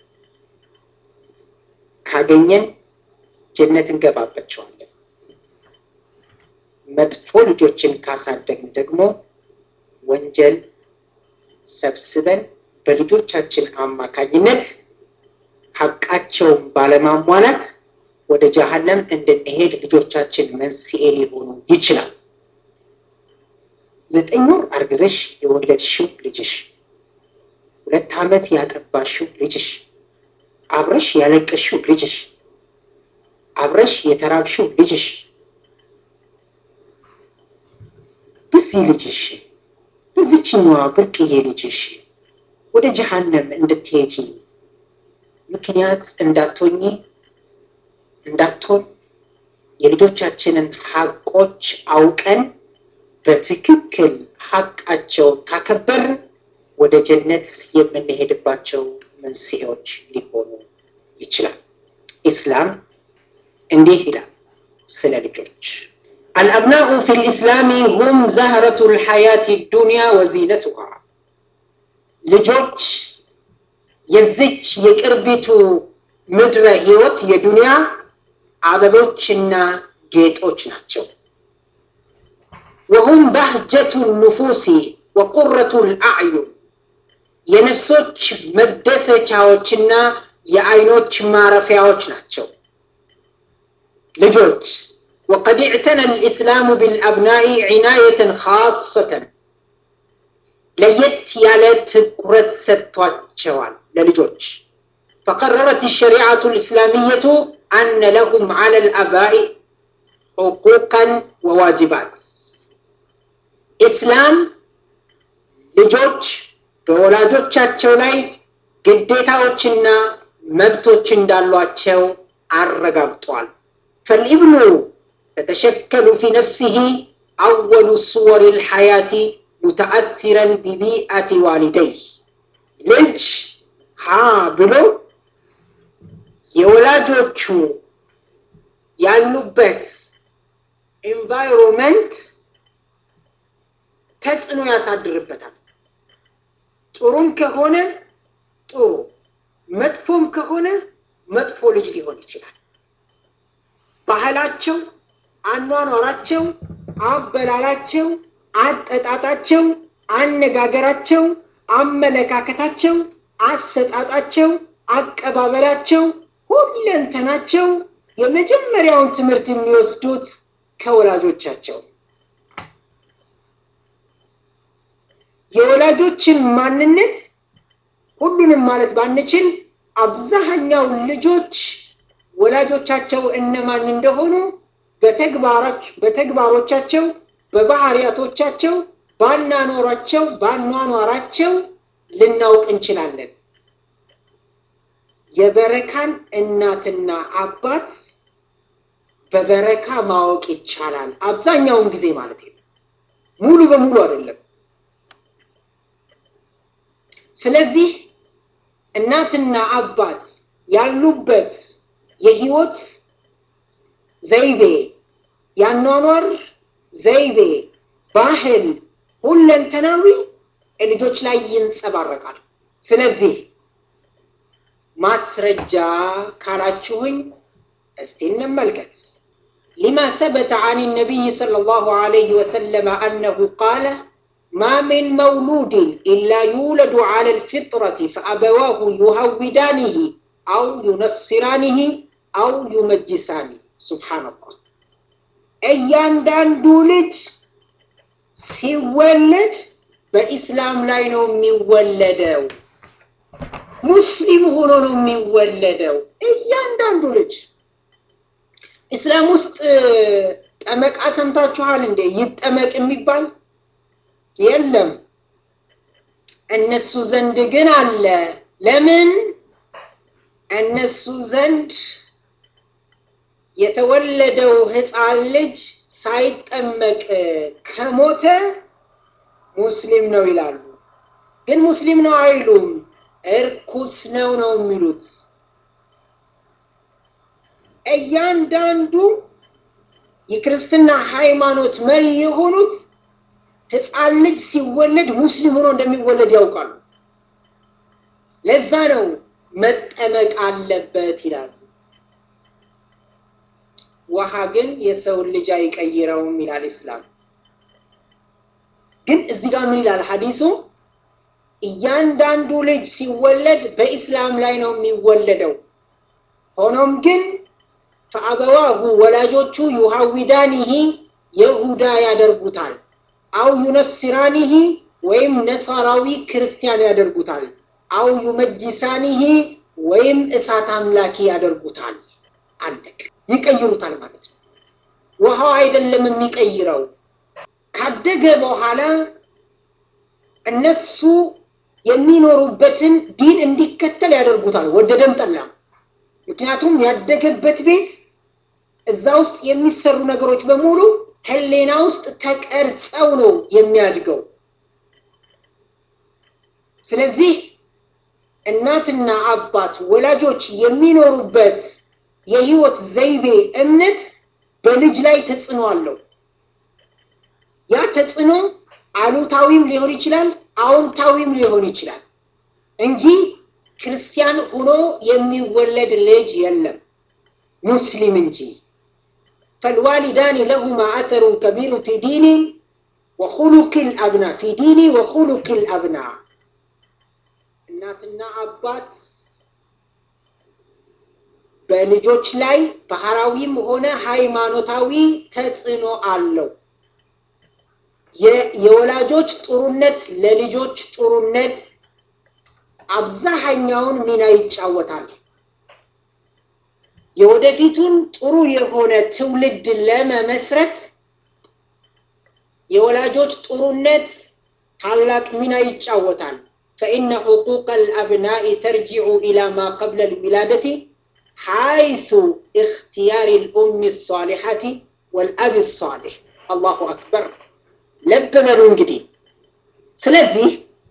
ካገኘን ጀነት እንገባባቸዋለን። መጥፎ ልጆችን ካሳደግን ደግሞ ወንጀል ሰብስበን በልጆቻችን አማካኝነት ሐቃቸውን ባለማሟላት ወደ ጀሀነም እንድንሄድ ልጆቻችን መንስኤ ሊሆኑ ይችላል። ዘጠኝ ወር አርግዘሽ የወለድሽው ልጅሽ፣ ሁለት ዓመት ያጠባሽው ልጅሽ፣ አብረሽ ያለቀሽው ልጅሽ፣ አብረሽ የተራብሽው ልጅሽ በዚህ ልጅሽ በዚችኛዋ ብርቅዬ ልጅሽ ወደ ጀሀነም እንድትሄጂ ምክንያት እንዳትሆኚ እንዳትሆን የልጆቻችንን ሐቆች አውቀን በትክክል ሐቃቸው ካከበር ወደ ጀነት የምንሄድባቸው መንስኤዎች ሊሆኑ ይችላል። ኢስላም እንዲህ ይላል ስለ ልጆች አልአብናኡ ፊ ልእስላሚ ሁም ዛህረቱ ልሐያት ዱንያ ወዚነቱሃ ልጆች የዚች የቅርቢቱ ምድረ ህይወት የዱንያ አበቦችና ጌጦች ናቸው። ወሁም ባህጀቱ ኑፉሲ ወቁረቱ ልአዕዩን የነፍሶች መደሰቻዎችና የአይኖች ማረፊያዎች ናቸው። ልጆች ወቀድ እዕተነ ልእስላሙ ብልአብናኢ ዒናየተን ካሰተን ለየት ያለ ትኩረት ሰጥቷቸዋል ለልጆች ፈቀረረት ሸሪዓቱ ልእስላሚየቱ አነ ለሁም ዓላ ልአባኢ ሕቁቀን ወዋጅባት ኢስላም ልጆች በወላጆቻቸው ላይ ግዴታዎችና መብቶች እንዳሏቸው አረጋግጧል። ፈልኢብኑ ተተሸከሉ ፊ ነፍሲሂ አወሉ ሱወሪ ልሐያቲ ሙተአሲረን ቢቢአቲ ዋሊደይህ ልጅ ሀ ብሎ የወላጆቹ ያሉበት ኤንቫይሮንመንት ተጽዕኖ ያሳድርበታል። ጥሩም ከሆነ ጥሩ፣ መጥፎም ከሆነ መጥፎ ልጅ ሊሆን ይችላል። ባህላቸው፣ አኗኗራቸው፣ አበላላቸው፣ አጠጣጣቸው፣ አነጋገራቸው፣ አመለካከታቸው፣ አሰጣጣቸው፣ አቀባበላቸው፣ ሁለንተናቸው የመጀመሪያውን ትምህርት የሚወስዱት ከወላጆቻቸው የወላጆችን ማንነት ሁሉንም ማለት ባንችል አብዛኛው ልጆች ወላጆቻቸው እነማን እንደሆኑ በተግባሮቻቸው፣ በባህሪያቶቻቸው፣ ባናኖራቸው ባኗኗራቸው ልናውቅ እንችላለን። የበረካን እናትና አባት በበረካ ማወቅ ይቻላል። አብዛኛውን ጊዜ ማለት ነው፣ ሙሉ በሙሉ አይደለም። ስለዚህ እናትና አባት ያሉበት የህይወት ዘይቤ፣ ያኗኗር ዘይቤ፣ ባህል ሁለንተናዊ ልጆች ላይ ይንጸባረቃል። ስለዚህ ማስረጃ ካላችሁኝ እስቲ እንመልከት። ሊማ ሰበተ አን ነቢይ ሰለላሁ ዐለይሂ ወሰለም አነሁ ቃለ ማ ሚን መውሉድን ኢላ ዩውለዱ ዐለ ልፊጥረቲ ፈአበዋሁ ዩሀዊዳኒህ አው ዩነስራኒህ አው ዩመጅሳኒህ። ሱብሓነላህ። እያንዳንዱ ልጅ ሲወለድ በኢስላም ላይ ነው የሚወለደው። ሙስሊም ሆኖ ነው የሚወለደው እያንዳንዱ ልጅ። ኢስላም ውስጥ ጠመቃ ሰምታችኋል እንዴ? ይጠመቅ የሚባል የለም። እነሱ ዘንድ ግን አለ። ለምን? እነሱ ዘንድ የተወለደው ሕፃን ልጅ ሳይጠመቅ ከሞተ ሙስሊም ነው ይላሉ። ግን ሙስሊም ነው አይሉም፣ እርኩስ ነው ነው የሚሉት። እያንዳንዱ የክርስትና ሃይማኖት መሪ የሆኑት ሕፃን ልጅ ሲወለድ ሙስሊም ሆኖ እንደሚወለድ ያውቃሉ። ለዛ ነው መጠመቅ አለበት ይላሉ። ውሃ ግን የሰውን ልጅ አይቀይረውም ይላል ኢስላም። ግን እዚህ ጋር ምን ይላል ሐዲሱ? እያንዳንዱ ልጅ ሲወለድ በኢስላም ላይ ነው የሚወለደው። ሆኖም ግን ፈአበዋሁ ወላጆቹ ዩሃዊዳኒሂ የሁዳ ያደርጉታል፣ አው ዩነስራኒሂ ወይም ነሳራዊ ክርስቲያን ያደርጉታል፣ አው ዩመጅሳኒሂ ወይም እሳት አምላኪ ያደርጉታል። አለቅ ይቀይሩታል ማለት ነው። ውሃው አይደለም የሚቀይረው። ካደገ በኋላ እነሱ የሚኖሩበትን ዲን እንዲከተል ያደርጉታል፣ ወደደም ጠላም። ምክንያቱም ያደገበት ቤት እዛ ውስጥ የሚሰሩ ነገሮች በሙሉ ሕሊና ውስጥ ተቀርጸው ነው የሚያድገው። ስለዚህ እናትና አባት ወላጆች የሚኖሩበት የህይወት ዘይቤ እምነት በልጅ ላይ ተጽዕኖ አለው። ያ ተጽዕኖ አሉታዊም ሊሆን ይችላል፣ አዎንታዊም ሊሆን ይችላል እንጂ ክርስቲያን ሆኖ የሚወለድ ልጅ የለም ሙስሊም እንጂ። ፈልዋሊዳኒ ለሁማ አሰሩን ከቢሩን ፊ ዲኒ ወኹሉቅ ልአብና ፊ ዲኒ ወኹሉቅ ልአብና እናትና አባት በልጆች ላይ ባህራዊም ሆነ ሃይማኖታዊ ተጽዕኖ አለው። የወላጆች ጥሩነት ለልጆች ጥሩነት አብዛኛውን ሚና ይጫወታል። የወደፊቱን ጥሩ የሆነ ትውልድ ለመመስረት የወላጆች ጥሩነት ታላቅ ሚና ይጫወታል። ፈኢነ ሕቁቀ ልአብናኢ ተርጂዑ ኢላ ማ ቀብለ ልዊላደቲ ሓይሱ እክትያር ልኡም ሳሊሐቲ ወልአብ ሳሊሕ። አላሁ አክበር። ልብ በሉ እንግዲህ። ስለዚህ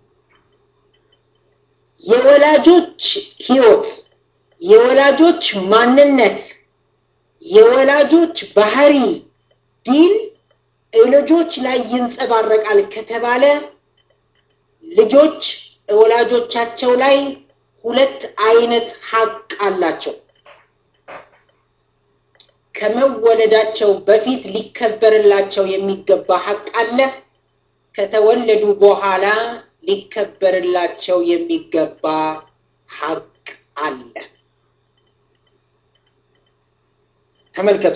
የወላጆች ህይወት፣ የወላጆች ማንነት፣ የወላጆች ባህሪ፣ ዲን ልጆች ላይ ይንጸባረቃል ከተባለ ልጆች ወላጆቻቸው ላይ ሁለት አይነት ሀቅ አላቸው። ከመወለዳቸው በፊት ሊከበርላቸው የሚገባ ሀቅ አለ። ከተወለዱ በኋላ ሊከበርላቸው የሚገባ ሀቅ አለ። ተመልከቱ።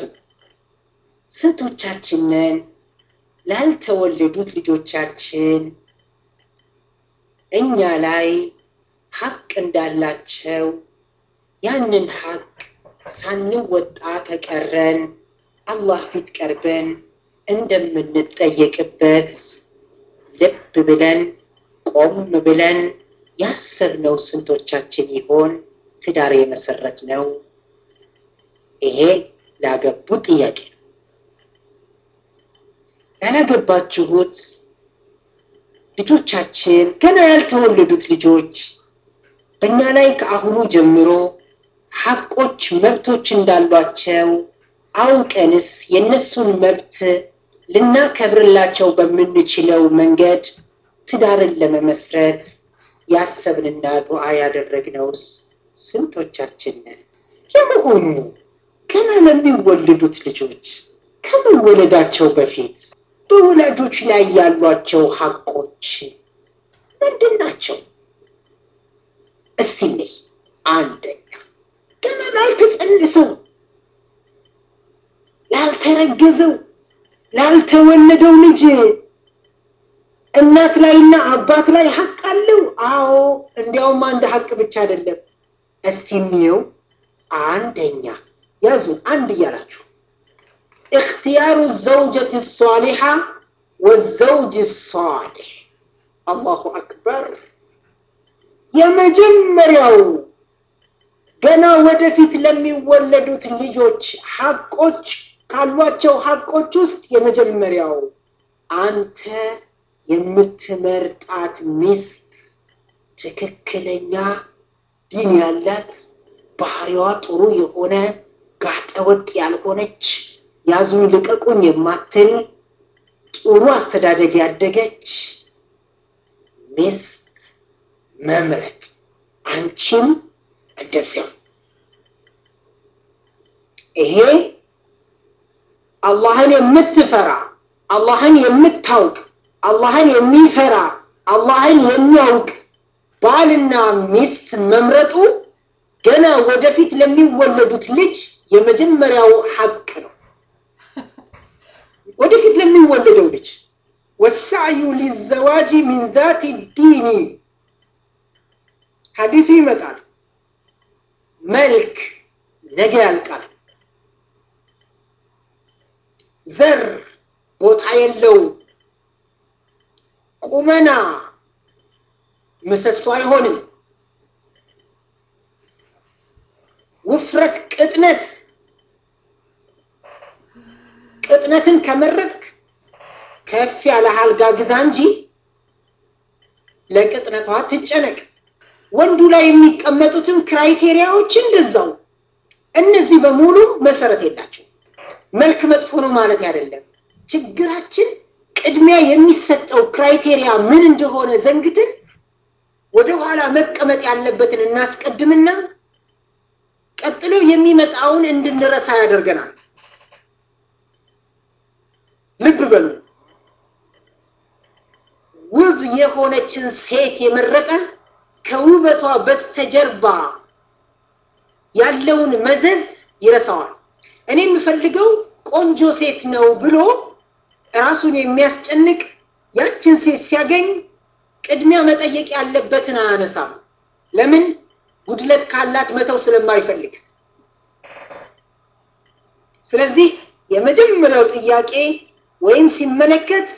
ስንቶቻችንን ላልተወለዱት ልጆቻችን እኛ ላይ ሀቅ እንዳላቸው ያንን ሀቅ ሳንወጣ ከቀረን አላህ ፊት ቀርበን እንደምንጠየቅበት ልብ ብለን ቆም ብለን ያሰብነው ስንቶቻችን ይሆን? ትዳር የመሰረት ነው? ይሄ ላገቡ ጥያቄ ነው። ያላገባችሁት ልጆቻችን ገና ያልተወለዱት ልጆች በእኛ ላይ ከአሁኑ ጀምሮ ሀቆች፣ መብቶች እንዳሏቸው አውቀንስ የእነሱን መብት ልናከብርላቸው በምንችለው መንገድ ትዳርን ለመመስረት ያሰብንና ዱዓ ያደረግነውስ ስንቶቻችን ነን? የመሆኑ ገና ለሚወለዱት ልጆች ከመወለዳቸው በፊት በወላጆች ላይ ያሏቸው ሀቆች ምንድን ናቸው? እስቲ ነይ አንደኛ ገና ላልተጸንሰው ላልተረገዘው ላልተወለደው ልጅ እናት ላይና አባት ላይ ሀቅ አለው። አዎ እንዲያውም አንድ ሀቅ ብቻ አይደለም። እስቲ እንየው። አንደኛ ያዙ፣ አንድ እያላችሁ እክትያሩ ዘውጀት ሷሊሓ ወዘውጅ ሷሊሕ። አላሁ አክበር። የመጀመሪያው ገና ወደፊት ለሚወለዱት ልጆች ሀቆች ካሏቸው ሀቆች ውስጥ የመጀመሪያው አንተ የምትመርጣት ሚስት ትክክለኛ ዲን ያላት ባህሪዋ ጥሩ የሆነ ጋጠወጥ ያልሆነች ያዙኝ ልቀቁኝ የማትል ጥሩ አስተዳደግ ያደገች ሚስት መምረጥ፣ አንቺም እንደዚያው። ይሄ አላህን የምትፈራ አላህን የምታውቅ አላህን የሚፈራ አላህን የሚያውቅ ባልና ሚስት መምረጡ ገና ወደፊት ለሚወለዱት ልጅ የመጀመሪያው ሐቅ ነው። ወደፊት ለሚወለደው ልጅ ወሳዕዩ ሊዘዋጂ ሚን ዛቲ ዲኒ ሐዲሱ ይመጣል። መልክ ነገ ያልቃል። ዘር ቦታ የለው። ቁመና ምሰሶ አይሆንም። ውፍረት፣ ቅጥነት ቅጥነትን ከመረጥክ ከፍ ያለ አልጋ ግዛ እንጂ ለቅጥነቷ ትጨነቅ። ወንዱ ላይ የሚቀመጡትም ክራይቴሪያዎች እንደዛው። እነዚህ በሙሉ መሰረት የላቸው። መልክ መጥፎ ነው ማለት አይደለም። ችግራችን ቅድሚያ የሚሰጠው ክራይቴሪያ ምን እንደሆነ ዘንግትን ወደ ኋላ መቀመጥ ያለበትን እናስቀድምና ቀጥሎ የሚመጣውን እንድንረሳ ያደርገናል። ልብ በሉ። ውብ የሆነችን ሴት የመረጠ ከውበቷ በስተጀርባ ያለውን መዘዝ ይረሳዋል። እኔ የምፈልገው ቆንጆ ሴት ነው ብሎ ራሱን የሚያስጨንቅ ያችን ሴት ሲያገኝ ቅድሚያ መጠየቅ ያለበትን አያነሳም። ለምን? ጉድለት ካላት መተው ስለማይፈልግ። ስለዚህ የመጀመሪያው ጥያቄ ወይም ሲመለከት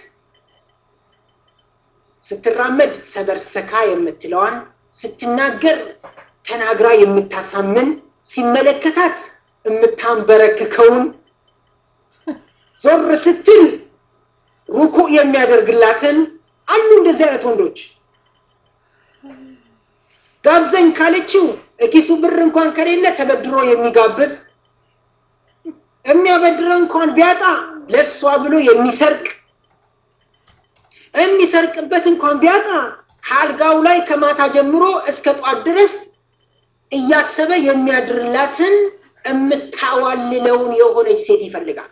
ስትራመድ ሰበር ሰካ የምትለዋን ስትናገር ተናግራ የምታሳምን ሲመለከታት የምታንበረክከውን ዞር ስትል ሩኩዕ የሚያደርግላትን አሉ እንደዚህ አይነት ወንዶች። ጋብዘኝ ካለችው እኪሱ ብር እንኳን ከሌለ ተበድሮ የሚጋብዝ የሚያበድረው እንኳን ቢያጣ ለእሷ ብሎ የሚሰርቅ የሚሰርቅበት እንኳን ቢያጣ ከአልጋው ላይ ከማታ ጀምሮ እስከ ጧት ድረስ እያሰበ የሚያድርላትን የምታዋልለውን የሆነች ሴት ይፈልጋል።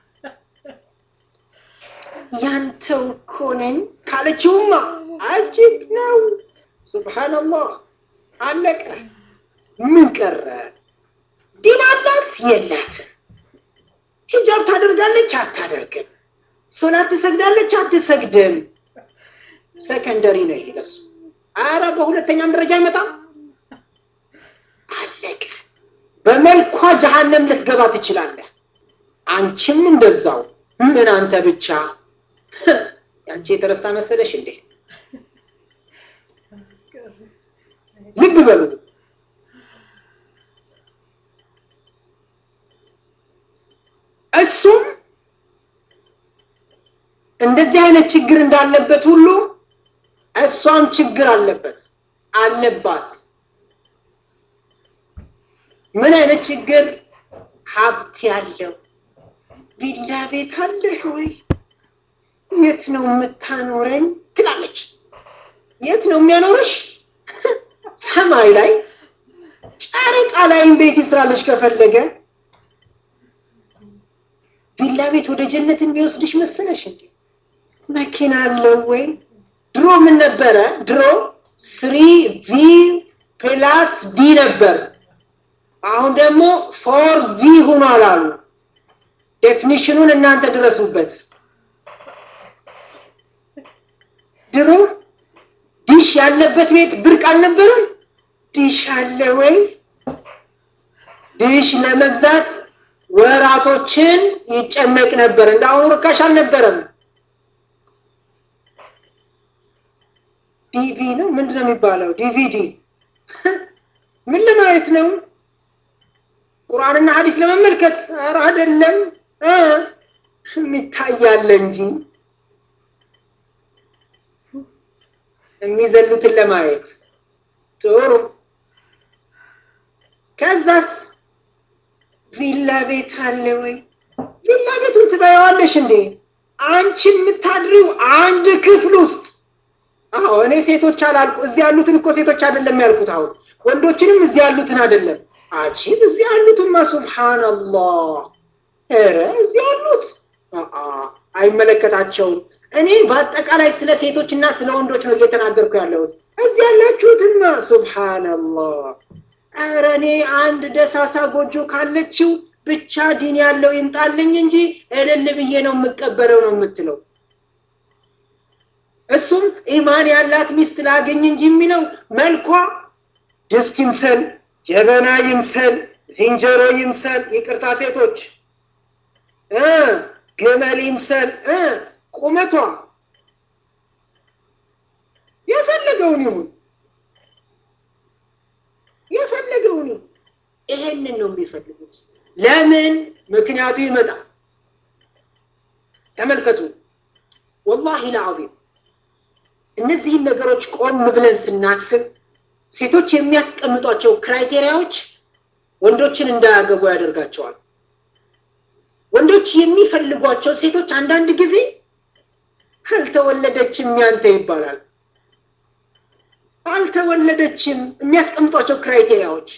ያንተው እኮ ነኝ ካለችውማ አጅብ ነው። ሱብሃነላህ አለቀ። ምን ቀረ? ዲን አላት የላትም? ሂጃብ ታደርጋለች አታደርግም? ሶላት ትሰግዳለች አትሰግድም? ሰከንደሪ ነው ይሄ ለሱ። አረ በሁለተኛም ደረጃ አይመጣም። አለቀ። በመልኳ ጀሃነም ልትገባ ትችላለህ። አንቺም እንደዛው። ምን አንተ ብቻ ያንቺ የተረሳ መሰለሽ እንዴ? ልብ በሉ። እሱም እንደዚህ አይነት ችግር እንዳለበት ሁሉ እሷም ችግር አለበት አለባት። ምን አይነት ችግር? ሀብት ያለው ቪላ ቤት አለህ ወይ? የት ነው የምታኖረኝ? ትላለች። የት ነው የሚያኖርሽ? ሰማይ ላይ ጨረቃ ላይም ቤት ይስራልሽ ከፈለገ። ቪላ ቤት ወደ ጀነት የሚወስድሽ መሰለሽ እንዴ? መኪና አለው ወይ? ድሮ ምን ነበረ? ድሮ ስሪ ቪ ፕላስ ዲ ነበር። አሁን ደግሞ ፎር ቪ ሆኗል አሉ። ዴፊኒሽኑን እናንተ ድረሱበት። ድሮ ዲሽ ያለበት ቤት ብርቅ አልነበረም። ዲሽ አለ ወይ? ዲሽ ለመግዛት ወራቶችን ይጨነቅ ነበር። እንደ አሁኑ ርካሽ አልነበረም። ዲቪ ነው ምንድን ነው የሚባለው? ዲቪዲ ምን ለማየት ነው? ቁርአንና ሐዲስ ለመመልከት? ኧረ አይደለም እ የሚታያለ እንጂ የሚዘሉትን ለማየት ጥሩ። ከዛስ ቪላ ቤት አለ ወይ? ቪላ ቤቱን ትበያዋለሽ እንዴ? አንቺ የምታድሪው አንድ ክፍል ውስጥ አዎ እኔ ሴቶች አላልኩ። እዚህ ያሉትን እኮ ሴቶች አይደለም ያልኩት። አሁን ወንዶችንም እዚህ ያሉትን አይደለም። አጂብ እዚህ ያሉትማ ሱብሃንአላህ። ኧረ እዚህ ያሉት አይመለከታቸውም። እኔ በአጠቃላይ ስለ ሴቶች እና ስለ ወንዶች ነው እየተናገርኩ ያለሁት። እዚህ ያላችሁትማ ሱብሃንአላህ። ኧረ እኔ አንድ ደሳሳ ጎጆ ካለችው ብቻ ዲን ያለው ይምጣልኝ እንጂ እልል ብዬ ነው የምቀበለው ነው የምትለው። እሱም ኢማን ያላት ሚስት ላገኝ እንጂ የሚለው መልኳ ድስት ይምሰል፣ ጀበና ይምሰል፣ ዝንጀሮ ይምሰል፣ ይቅርታ ሴቶች እ ግመል ይምሰል እ ቁመቷ የፈለገውን ይሁን የፈለገውን ይሁን ይሄንን ነው የሚፈልጉት። ለምን? ምክንያቱ ይመጣል። ተመልከቱ፣ ወላሂ ለዓዚም እነዚህን ነገሮች ቆም ብለን ስናስብ ሴቶች የሚያስቀምጧቸው ክራይቴሪያዎች ወንዶችን እንዳያገቡ ያደርጋቸዋል። ወንዶች የሚፈልጓቸው ሴቶች አንዳንድ ጊዜ አልተወለደችም ያንተ ይባላል። አልተወለደችም የሚያስቀምጧቸው ክራይቴሪያዎች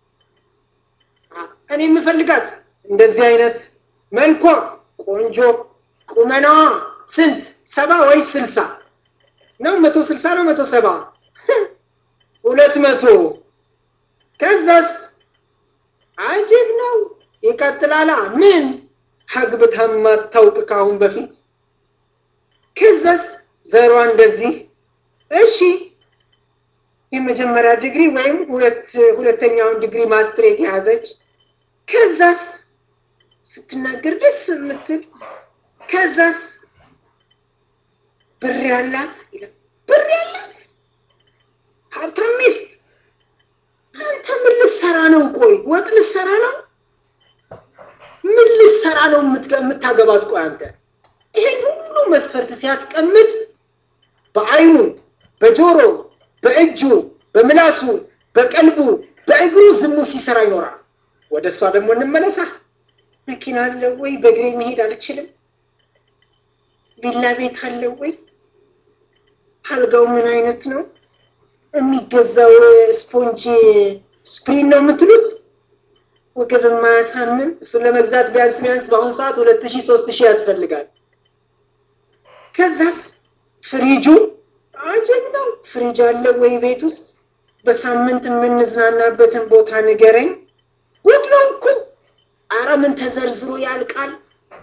እኔ የምፈልጋት እንደዚህ አይነት መልኳ ቆንጆ፣ ቁመናዋ ስንት ሰባ ወይስ ስልሳ ነው? መቶ ስልሳ ነው መቶ ሰባ ሁለት መቶ ከዛስ አጅብ ነው። ይቀጥላላ ምን አግብታ ማታውቅ ካሁን በፊት ከዛስ ዘሯ እንደዚህ እሺ የመጀመሪያ ዲግሪ ወይም ሁለት ሁለተኛውን ዲግሪ ማስትሬት የያዘች ከዛስ ስትናገር ደስ የምትል ከዛስ ብር ያላት ብር ያላት ሀብታም ሚስት አንተ ምን ልትሰራ ነው? ቆይ ወጥ ልትሰራ ነው? ምን ልትሰራ ነው የምታገባት? ቆይ አንተ ይሄን ሁሉ መስፈርት ሲያስቀምጥ በአይኑ፣ በጆሮ፣ በእጁ፣ በምላሱ፣ በቀልቡ፣ በእግሩ ዝሙት ሲሰራ ይኖራል። ወደ እሷ ደግሞ እንመለሳ። መኪና አለ ወይ? በእግሬ መሄድ አልችልም። ቪላ ቤት አለ ወይ? አልጋው ምን አይነት ነው? የሚገዛው ስፖንጅ ስፕሪን ነው የምትሉት? ወገብ የማያሳምን እሱን ለመግዛት ቢያንስ ቢያንስ በአሁኑ ሰዓት ሁለት ሺህ ሶስት ሺህ ያስፈልጋል። ከዛስ ፍሪጁ አጀብ ነው። ፍሪጅ አለ ወይ ቤት ውስጥ? በሳምንት የምንዝናናበትን ቦታ ንገረኝ። ጉድ ነው እኮ። ኧረ ምን ተዘርዝሮ ያልቃል?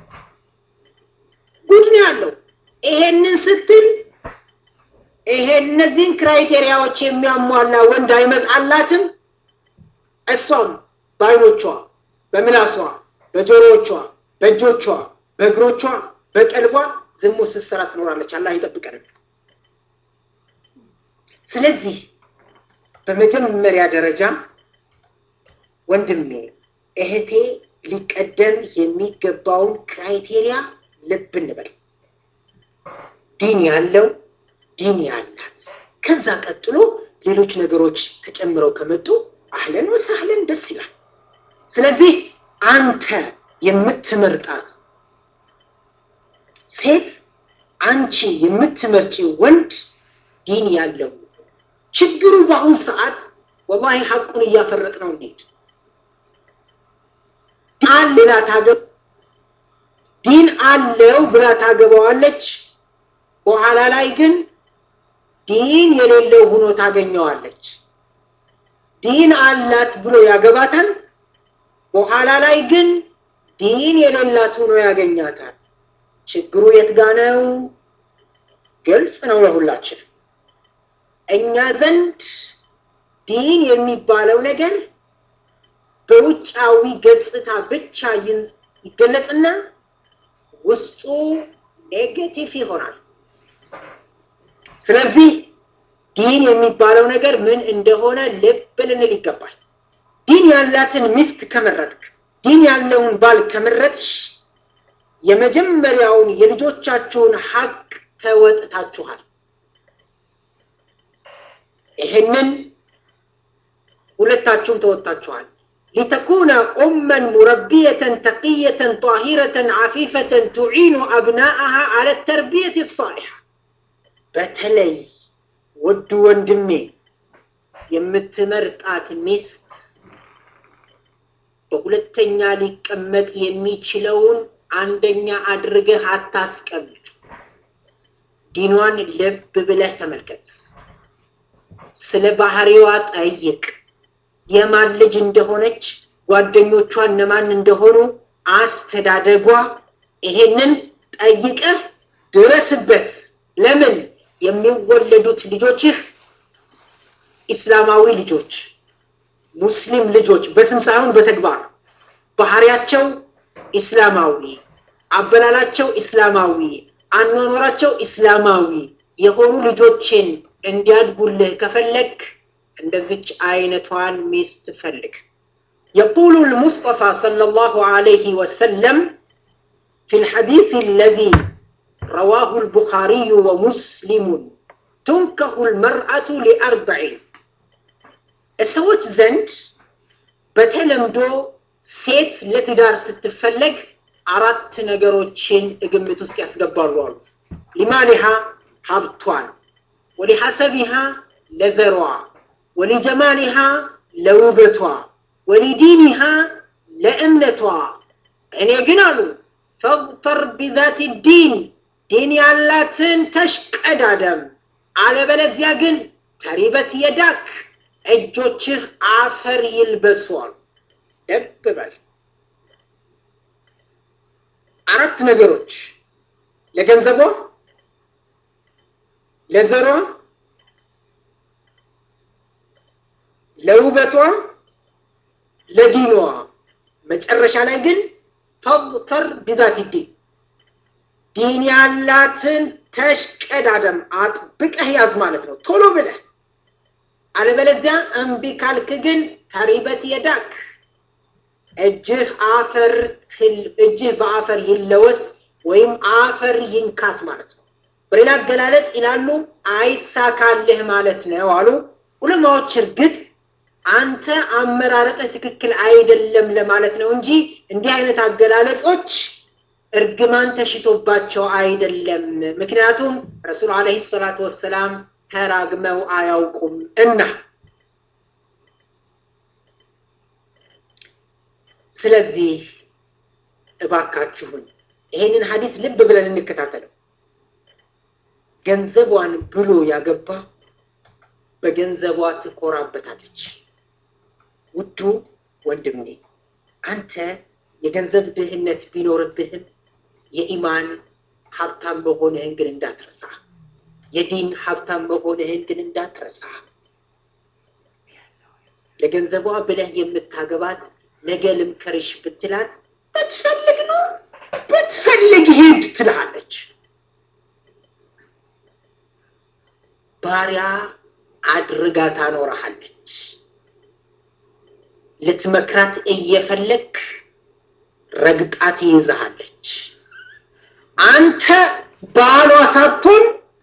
ጉድ ነው ያለው። ይሄንን ስትል ይሄ እነዚህን ክራይቴሪያዎች የሚያሟላ ወንድ አይመጣላትም። እሷም በአይኖቿ፣ በምላሷ፣ በጆሮዎቿ፣ በእጆቿ፣ በእግሮቿ፣ በቀልቧ ዝሙት ስትሰራ ትኖራለች። አላህ ይጠብቀን። ስለዚህ በመጀመሪያ ደረጃ ወንድሜ እህቴ ሊቀደም የሚገባውን ክራይቴሪያ ልብ እንበል። ዲን ያለው ዲን ያላት፣ ከዛ ቀጥሎ ሌሎች ነገሮች ተጨምረው ከመጡ አህለን ወሳህለን ደስ ይላል። ስለዚህ አንተ የምትመርጣት ሴት አንቺ የምትመርጪ ወንድ ዲን ያለው ችግሩ በአሁኑ ሰዓት ወላሂ ሐቁን እያፈረጥ ነው እንዴት ዲን ሌላ ታገብ ዲን አለው ብላ ታገባዋለች። በኋላ ላይ ግን ዲን የሌለው ሆኖ ታገኘዋለች። ዲን አላት ብሎ ያገባታል። በኋላ ላይ ግን ዲን የሌላት ሆኖ ያገኛታል። ችግሩ የት ጋ ነው? ግልጽ ነው ለሁላችን። እኛ ዘንድ ዲን የሚባለው ነገር በውጫዊ ገጽታ ብቻ ይገለጽና ውስጡ ኔጌቲቭ ይሆናል። ስለዚህ ዲን የሚባለው ነገር ምን እንደሆነ ልብ ልንል ይገባል። ዲን ያላትን ሚስት ከመረጥክ፣ ዲን ያለውን ባል ከመረጥሽ የመጀመሪያውን የልጆቻችሁን ሀቅ ተወጥታችኋል። ይህንን ሁለታችሁም ተወጥታችኋል። ሊተኩነ ኡመን ሙረቢየተን ተቅየተን ጣሂረተን ዓፊፈተን ቱዒኑ አብናአሃ አለ ተርቢየት ሳሊሓ። በተለይ ውድ ወንድሜ የምትመርጣት ሚስት በሁለተኛ ሊቀመጥ የሚችለውን አንደኛ አድርገህ አታስቀምጥ። ዲኗን ልብ ብለህ ተመልከት። ስለ ባህሪዋ ጠይቅ። የማን ልጅ እንደሆነች፣ ጓደኞቿ እነማን እንደሆኑ፣ አስተዳደጓ፣ ይሄንን ጠይቀህ ድረስበት። ለምን የሚወለዱት ልጆችህ ኢስላማዊ ልጆች፣ ሙስሊም ልጆች በስም ሳይሆን በተግባር ባህሪያቸው ኢስላማዊ፣ አበላላቸው ኢስላማዊ፣ አኗኗራቸው ኢስላማዊ የሆኑ ልጆችን እንዲያድጉልህ ከፈለግ እንደዚች አይነቷን ሚስት ፈልግ። የቁሉ ልሙስጠፋ ሰለላሁ ዐለይሂ ወሰለም ፊ ልሐዲስ አለዚ ረዋሁ ልቡኻሪዩ ወሙስሊሙን ቱንከሁ ልመርአቱ ሊአርበዒን ሰዎች ዘንድ በተለምዶ ሴት ለትዳር ስትፈለግ አራት ነገሮችን ግምት ውስጥ ያስገባሉ አሉ። ሊማሊሃ ሀብቷን፣ ወሊሐሰቢሃ ለዘሯ፣ ወሊጀማሊሃ ለውበቷ፣ ወሊዲኒሃ ለእምነቷ። እኔ ግን አሉ ፈግፈር ቢዛቲ ዲን ዲን ያላትን ተሽቀዳደም፣ አለበለዚያ ግን ተሪበት የዳክ እጆችህ አፈር ይልበሷል። ልብ በል አራት ነገሮች ለገንዘቧ፣ ለዘሯ፣ ለውበቷ፣ ለዲኗ መጨረሻ ላይ ግን ፈር ቢዛት ዲን ዲን ያላትን ተሽቀዳደም አጥብቀህ ያዝ ማለት ነው፣ ቶሎ ብለህ አለበለዚያ እምቢ ካልክ ግን ተሪበት የዳክ እጅህ አፈር እጅህ በአፈር ይለወስ ወይም አፈር ይንካት ማለት ነው። በሌላ አገላለጽ ይላሉ አይሳካልህ ማለት ነው አሉ ዑለማዎች። እርግጥ አንተ አመራረጥህ ትክክል አይደለም ለማለት ነው እንጂ እንዲህ አይነት አገላለጾች እርግማን ተሽቶባቸው አይደለም። ምክንያቱም ረሱል ዓለይሂ ሰላቱ ወሰላም ተራግመው አያውቁም እና ስለዚህ እባካችሁን ይሄንን ሀዲስ ልብ ብለን እንከታተለው። ገንዘቧን ብሎ ያገባ በገንዘቧ ትኮራበታለች። ውዱ ወንድሜ አንተ የገንዘብ ድህነት ቢኖርብህም የኢማን ሀብታም መሆንህን ግን እንዳትረሳ። የዲን ሀብታም መሆንህን ግን እንዳትረሳ። ለገንዘቧ ብለህ የምታገባት ነገ ልምከርሽ ብትላት ብትፈልግ ነው ብትፈልግ ሂድ ትልሃለች። ባሪያ አድርጋ ታኖረሃለች። ልትመክራት እየፈለግ ረግጣ ትይዝሃለች። አንተ ባሏ ሳትሆን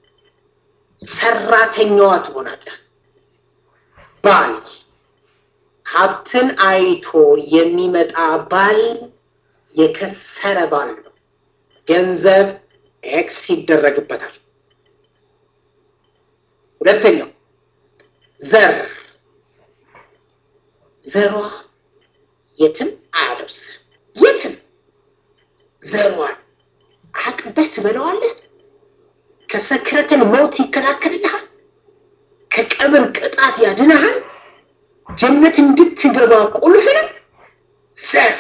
ሰራተኛዋ ትሆናለህ። ባል ሀብትን አይቶ የሚመጣ ባል የከሰረ ባል ነው። ገንዘብ ኤክስ ይደረግበታል። ሁለተኛው ዘር ዘሯ የትም አያደርስም። የትም ዘሯን አቅበህ ትበለዋለህ። ከሰክረትን ሞት ይከላከልልሃል። ከቀብር ቅጣት ያድንሃል። ጀነት እንድትገባ ቁልፍ ነው ዘር።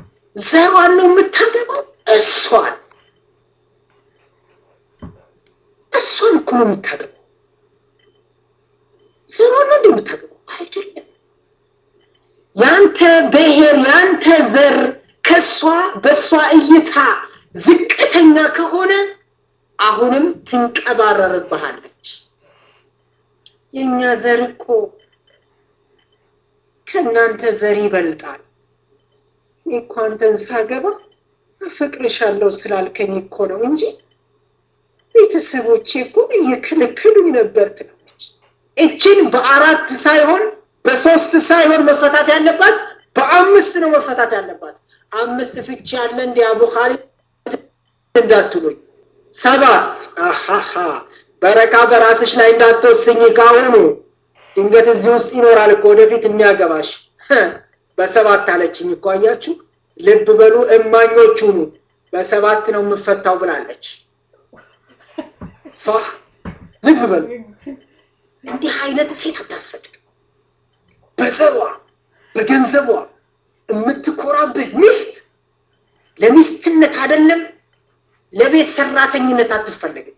ዘሯን ነው የምታገባው፣ እሷን እሷን እኮ ነው የምታገባው። ዘሯን ነው እንደምታገባው አይደለም። ያንተ ብሔር ያንተ ዘር ከሷ በሷ እይታ ዝቅተኛ ከሆነ አሁንም ትንቀባረርብሃለች። የእኛ ዘር እኮ ከእናንተ ዘር ይበልጣል። እኔ እኮ አንተን ሳገባ አፈቅርሻለሁ ስላልከኝ እኮ ነው እንጂ ቤተሰቦቼ እኮ እየከለከሉኝ ነበር ትላለች። እችን በአራት ሳይሆን በሶስት ሳይሆን መፈታት ያለባት በአምስት ነው መፈታት ያለባት። አምስት ፍቺ ያለ እንዲ አቡ ኻሊድ እንዳትሉኝ። ሰባት አሃሃ በረካ በራስሽ ላይ እንዳትወስኝ ካሁኑ ድንገት እዚህ ውስጥ ይኖራል እኮ ወደፊት የሚያገባሽ። በሰባት አለችኝ እኮ አያችሁ። ልብ በሉ እማኞች ሁኑ። በሰባት ነው የምፈታው ብላለች። ሷ ልብ በሉ። እንዲህ አይነት ሴት አታስፈልግም። በዘሯ በገንዘቧ የምትኮራብህ ሚስት ለሚስትነት አይደለም ለቤት ሰራተኝነት አትፈለግም።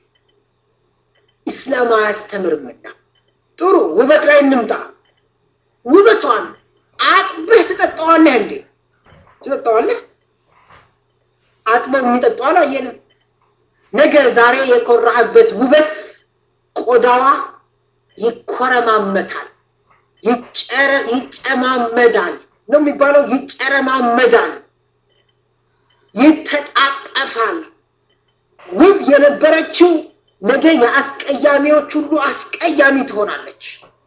ኢስላም አያስተምርምና። ጥሩ ውበት ላይ እንምጣ። ውበቷን አጥበህ ትጠጣዋለህ እንዴ? ትጠጣዋለህ? አጥበህ የሚጠጣው አላየንም። ነገ ዛሬ የኮራህበት ውበት ቆዳዋ ይኮረማመታል፣ ይጨማመዳል ነው የሚባለው። ይጨረማመዳል፣ ይተጣጠፋል። ውብ የነበረችው ነገ የአስቀያሚዎች ሁሉ አስቀያሚ ትሆናለች።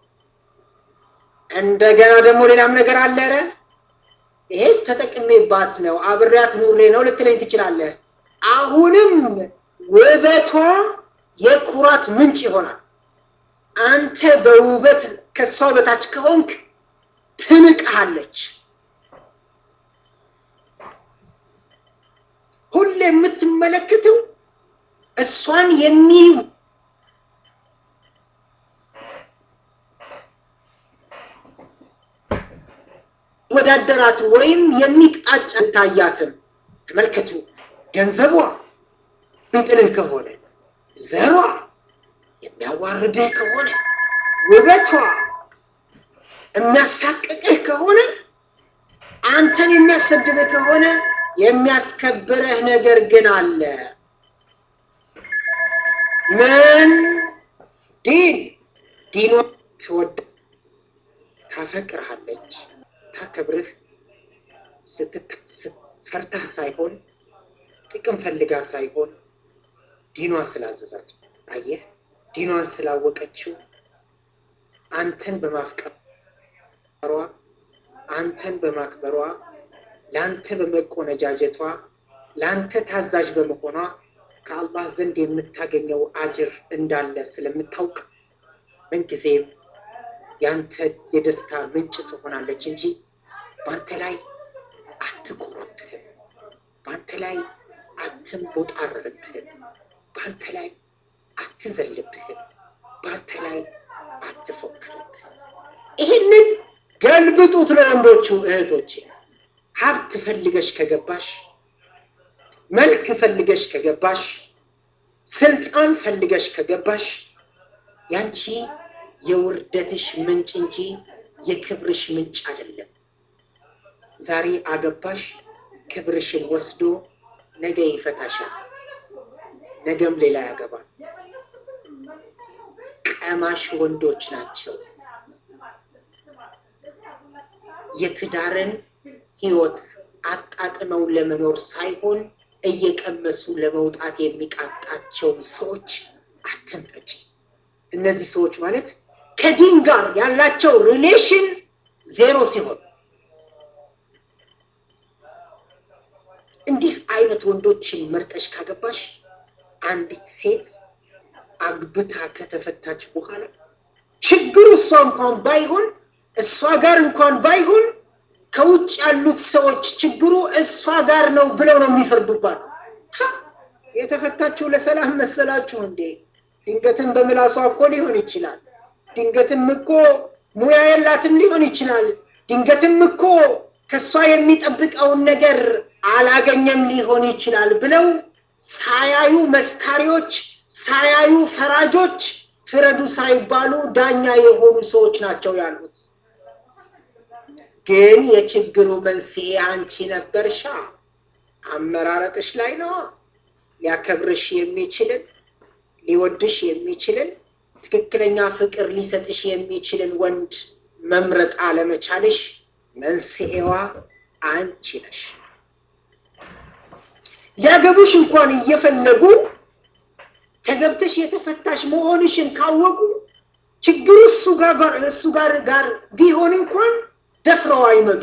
እንደገና ደግሞ ሌላም ነገር አለ። ኧረ ይሄስ ተጠቅሜባት ነው አብሬያት ኑሬ ነው ልትለኝ ትችላለህ። አሁንም ውበቷ የኩራት ምንጭ ይሆናል። አንተ በውበት ከሷ በታች ከሆንክ ትንቅሃለች። ሁሌ የምትመለከተው እሷን የሚ ወዳደራት ወይም የሚጣጫ ታያትም። ተመልከቱ፣ ገንዘቧ ቢጥልህ ከሆነ ዘሯ የሚያዋርድህ ከሆነ ውበቷ የሚያሳቅቅህ ከሆነ አንተን የሚያሰድብህ ከሆነ የሚያስከብርህ ነገር ግን አለ። ምን ዲን ዲኗ ትወድ ታፈቅርሃለች፣ ታከብርህ ፈርታህ ሳይሆን ጥቅም ፈልጋ ሳይሆን ዲኗ ስላዘዛች። አየህ፣ ዲኗን ስላወቀችው አንተን በማፍቀሯ አንተን በማክበሯ ለአንተ በመቆነጃጀቷ ለአንተ ታዛዥ በመሆኗ ከአላህ ዘንድ የምታገኘው አጅር እንዳለ ስለምታውቅ ምንጊዜም ያንተ የደስታ ምንጭ ትሆናለች እንጂ በአንተ ላይ አትኮራብህም፣ በአንተ ላይ አትንቦጣረርብህም፣ በአንተ ላይ አትዘልብህም፣ በአንተ ላይ አትፎክርብህም። ይህንን ገልብጡት ለወንዶቹ እህቶቼ። ሀብት ፈልገሽ ከገባሽ፣ መልክ ፈልገሽ ከገባሽ፣ ስልጣን ፈልገሽ ከገባሽ ያንቺ የውርደትሽ ምንጭ እንጂ የክብርሽ ምንጭ አይደለም። ዛሬ አገባሽ፣ ክብርሽን ወስዶ ነገ ይፈታሻል። ነገም ሌላ ያገባል። ቀማሽ ወንዶች ናቸው። የትዳርን ህይወት አጣጥመው ለመኖር ሳይሆን እየቀመሱ ለመውጣት የሚቃጣቸውን ሰዎች አትምረጭ። እነዚህ ሰዎች ማለት ከዲን ጋር ያላቸው ሪሌሽን ዜሮ ሲሆን እንዲህ አይነት ወንዶችን መርጠሽ ካገባሽ አንዲት ሴት አግብታ ከተፈታች በኋላ ችግሩ እሷ እንኳን ባይሆን እሷ ጋር እንኳን ባይሆን ከውጭ ያሉት ሰዎች ችግሩ እሷ ጋር ነው ብለው ነው የሚፈርዱባት። የተፈታችው ለሰላም መሰላችሁ እንዴ? ድንገትም በምላሷ እኮ ሊሆን ይችላል። ድንገትም እኮ ሙያ የላትም ሊሆን ይችላል። ድንገትም እኮ ከእሷ የሚጠብቀውን ነገር አላገኘም ሊሆን ይችላል ብለው ሳያዩ መስካሪዎች፣ ሳያዩ ፈራጆች ፍረዱ ሳይባሉ ዳኛ የሆኑ ሰዎች ናቸው ያሉት። ግን የችግሩ መንስኤ አንቺ ነበርሻ። አመራረጥሽ ላይ ነው። ሊያከብርሽ የሚችልን ሊወድሽ የሚችልን ትክክለኛ ፍቅር ሊሰጥሽ የሚችልን ወንድ መምረጥ አለመቻልሽ መንስኤዋ አንቺ ነሽ። ሊያገቡሽ እንኳን እየፈለጉ ተገብተሽ የተፈታሽ መሆንሽን ካወቁ ችግሩ እሱ ጋር እሱ ጋር ጋር ቢሆን እንኳን ደፍረው አይመጡ።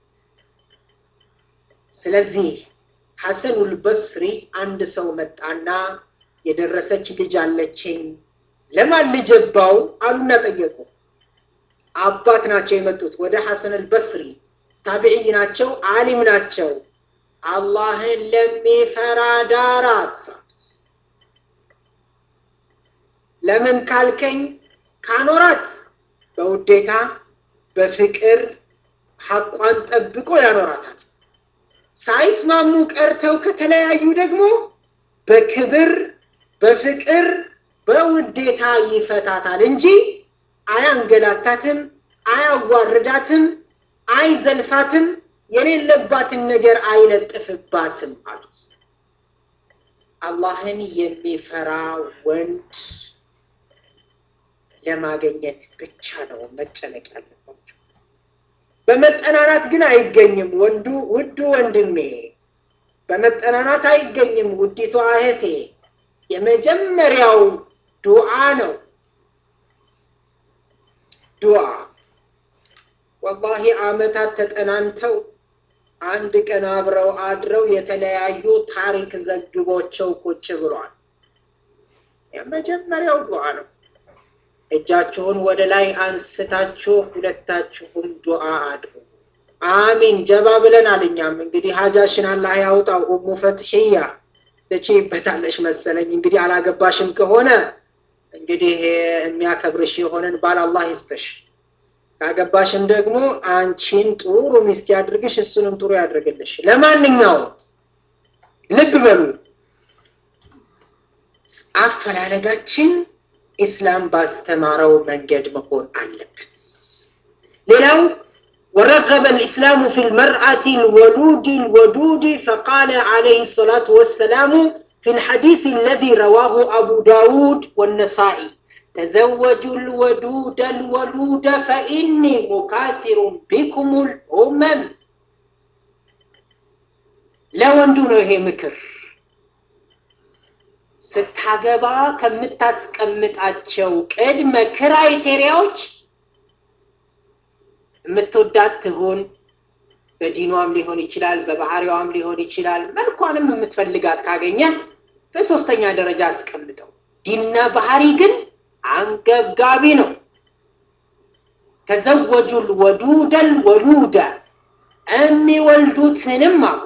ስለዚህ ሐሰኑል በስሪ አንድ ሰው መጣና የደረሰች ልጅ አለችኝ ለማን ልጀባው አሉና ጠየቁ። አባት ናቸው የመጡት ወደ ሐሰን አልበስሪ ታቢዕይ ናቸው፣ አሊም ናቸው። አላህን ለሚፈራ ዳራት ለምን ካልከኝ ካኖራት በውዴታ በፍቅር ሐቋን ጠብቆ ያኖራታል። ሳይስማሙ ቀርተው ከተለያዩ ደግሞ በክብር በፍቅር በውዴታ ይፈታታል እንጂ አያንገላታትም፣ አያዋርዳትም፣ አይዘልፋትም፣ የሌለባትን ነገር አይለጥፍባትም አሉት። አላህን የሚፈራ ወንድ ለማግኘት ብቻ ነው መጨነቅ ያለባቸው። በመጠናናት ግን አይገኝም። ወንዱ ውዱ ወንድሜ በመጠናናት አይገኝም። ውዲቷ እህቴ የመጀመሪያው ዱዓ ነው። ዱዓ ወላሂ አመታት ተጠናንተው አንድ ቀን አብረው አድረው የተለያዩ ታሪክ ዘግቦቸው ቁጭ ብሏል። የመጀመሪያው ዱዓ ነው። እጃችሁን ወደ ላይ አንስታችሁ ሁለታችሁም ዱዓ አድርጉ። አሚን ጀባ ብለናል። እኛም እንግዲህ ሀጃሽን አላህ ያውጣው። ኡሙ ፈትሕያ ትችይበታለሽ መሰለኝ። እንግዲህ አላገባሽም ከሆነ እንግዲህ የሚያከብርሽ የሆነን ባል አላህ ይስጥሽ። ካገባሽም ደግሞ አንቺን ጥሩ ሚስት ያድርግሽ፣ እሱንም ጥሩ ያድርግልሽ። ለማንኛውም ልብ በሉ አፈላለጋችን ኢስላም ባስተማረው መንገድ መሆን አለበት። ሌላው ورغب الإسلام في المرأة الولود الودود فقال عليه الصلاة والسلام في الحديث الذي رواه أبو داود والنسائي تزوجوا الودود الولود فإني مكاثر بكم الأمم لو أندونه هي مكر ስታገባ ከምታስቀምጣቸው ቅድመ ክራይቴሪያዎች የምትወዳት ትሁን፣ በዲኗም ሊሆን ይችላል፣ በባህሪዋም ሊሆን ይችላል። መልኳንም የምትፈልጋት ካገኘ በሶስተኛ ደረጃ አስቀምጠው። ዲንና ባህሪ ግን አንገብጋቢ ነው። ተዘወጁል ወዱደል ወሉደ የሚወልዱትንም አሉ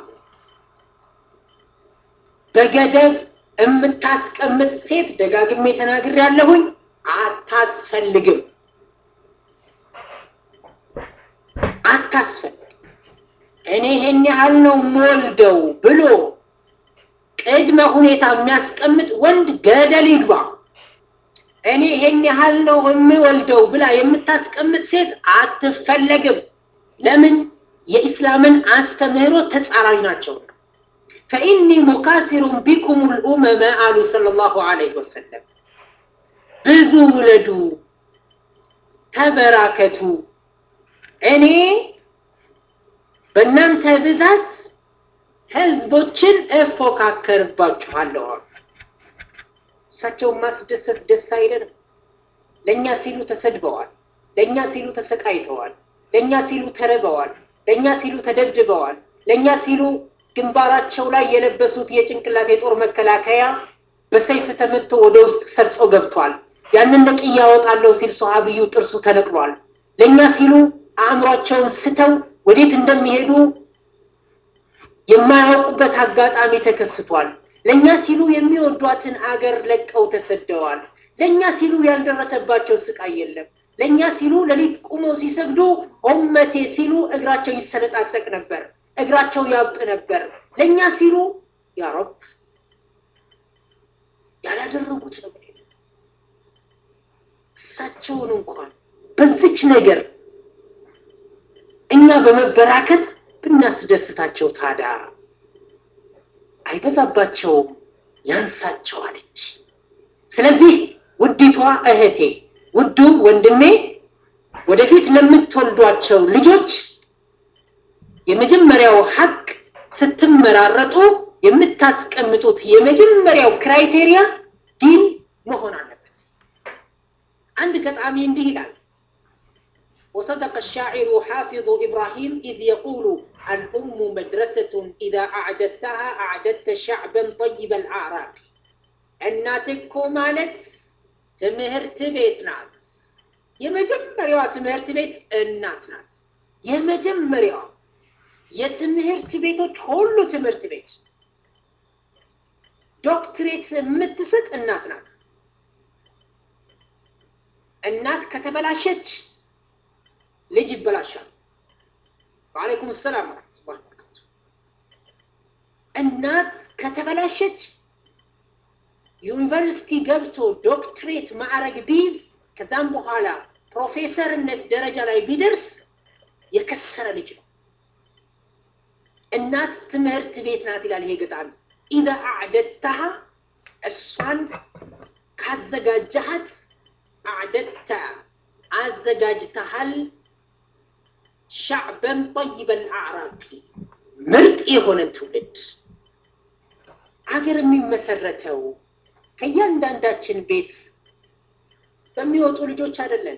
በገደብ የምታስቀምጥ ሴት ደጋግሜ ተናግሬ ያለሁኝ አታስፈልግም፣ አታስፈልግም። እኔ ይሄን ያህል ነው የምወልደው ብሎ ቅድመ ሁኔታ የሚያስቀምጥ ወንድ ገደል ይግባ። እኔ ይሄን ያህል ነው የምወልደው ብላ የምታስቀምጥ ሴት አትፈለግም። ለምን? የኢስላምን አስተምህሮ ተጻራሪ ናቸው። ፈኢኒ ሙካሲሩን ቢኩም ልኡመመ አሉ ሰለላሁ ዐለይሂ ወሰለም። ብዙ ውለዱ፣ ተበራከቱ፣ እኔ በእናንተ ብዛት ህዝቦችን እፎካከርባችኋለሁ አሉ። እሳቸውን ማስደሰት ደስ አይለንም? ለእኛ ሲሉ ተሰድበዋል፣ ለእኛ ሲሉ ተሰቃይተዋል፣ ለእኛ ሲሉ ተርበዋል፣ ለእኛ ሲሉ ተደብድበዋል፣ ለእኛ ሲሉ ግንባራቸው ላይ የለበሱት የጭንቅላት የጦር መከላከያ በሰይፍ ተመቶ ወደ ውስጥ ሰርጾ ገብቷል። ያንን ነቅዬ ያወጣለሁ ሲል ሰሃብዩ ጥርሱ ተነቅሏል። ለእኛ ሲሉ አእምሯቸውን ስተው ወዴት እንደሚሄዱ የማያውቁበት አጋጣሚ ተከስቷል። ለእኛ ሲሉ የሚወዷትን አገር ለቀው ተሰደዋል። ለእኛ ሲሉ ያልደረሰባቸው ስቃይ የለም። ለእኛ ሲሉ ሌሊት ቁመው ሲሰግዱ ኡመቴ ሲሉ እግራቸው ይሰነጣጠቅ ነበር፣ እግራቸው ያብጥ ነበር። ለእኛ ሲሉ ያ ረብ ያላደረጉት ነገር የለም። እሳቸውን እንኳን በዚች ነገር እኛ በመበራከት ብናስደስታቸው ታዲያ አይበዛባቸውም፣ ያንሳቸዋል እንጂ። ስለዚህ ውዲቷ እህቴ፣ ውዱ ወንድሜ ወደፊት ለምትወልዷቸው ልጆች የመጀመሪያው ሀቅ ስትመራረጡ የምታስቀምጡት የመጀመሪያው ክራይቴሪያ ዲን መሆን አለበት። አንድ ገጣሚ እንዲህ ይላል وصدق الشاعر حافظ إبراهيم إذ يقول الأم مدرسة إذا أعددتها أعددت شعبا طيب الأعراق እናትኮ ማለት ትምህርት ቤት ናት። የመጀመሪያዋ ትምህርት ቤት እናት ናት። የመጀመሪያዋ የትምህርት ቤቶች ሁሉ ትምህርት ቤት ዶክትሬት የምትሰጥ እናት ናት። እናት ከተበላሸች ልጅ ይበላሻል። ወአለይኩም ሰላም ወራህመቱላሂ ወበረካቱ። እናት ከተበላሸች ዩኒቨርሲቲ ገብቶ ዶክትሬት ማዕረግ ቢይዝ ከዛም በኋላ ፕሮፌሰርነት ደረጃ ላይ ቢደርስ የከሰረ ልጅ ነው። እናት ትምህርት ቤት ናት ይላል ይሄ ገጣሚ። ኢዛ አዕደድተሃ እሷን ካዘጋጀሃት አዕደድተ አዘጋጅተሃል ሻዕበን ጠይበል አዕራቢ ምርጥ የሆነን ትውልድ አገር የሚመሰረተው ከእያንዳንዳችን ቤት በሚወጡ ልጆች አይደለም።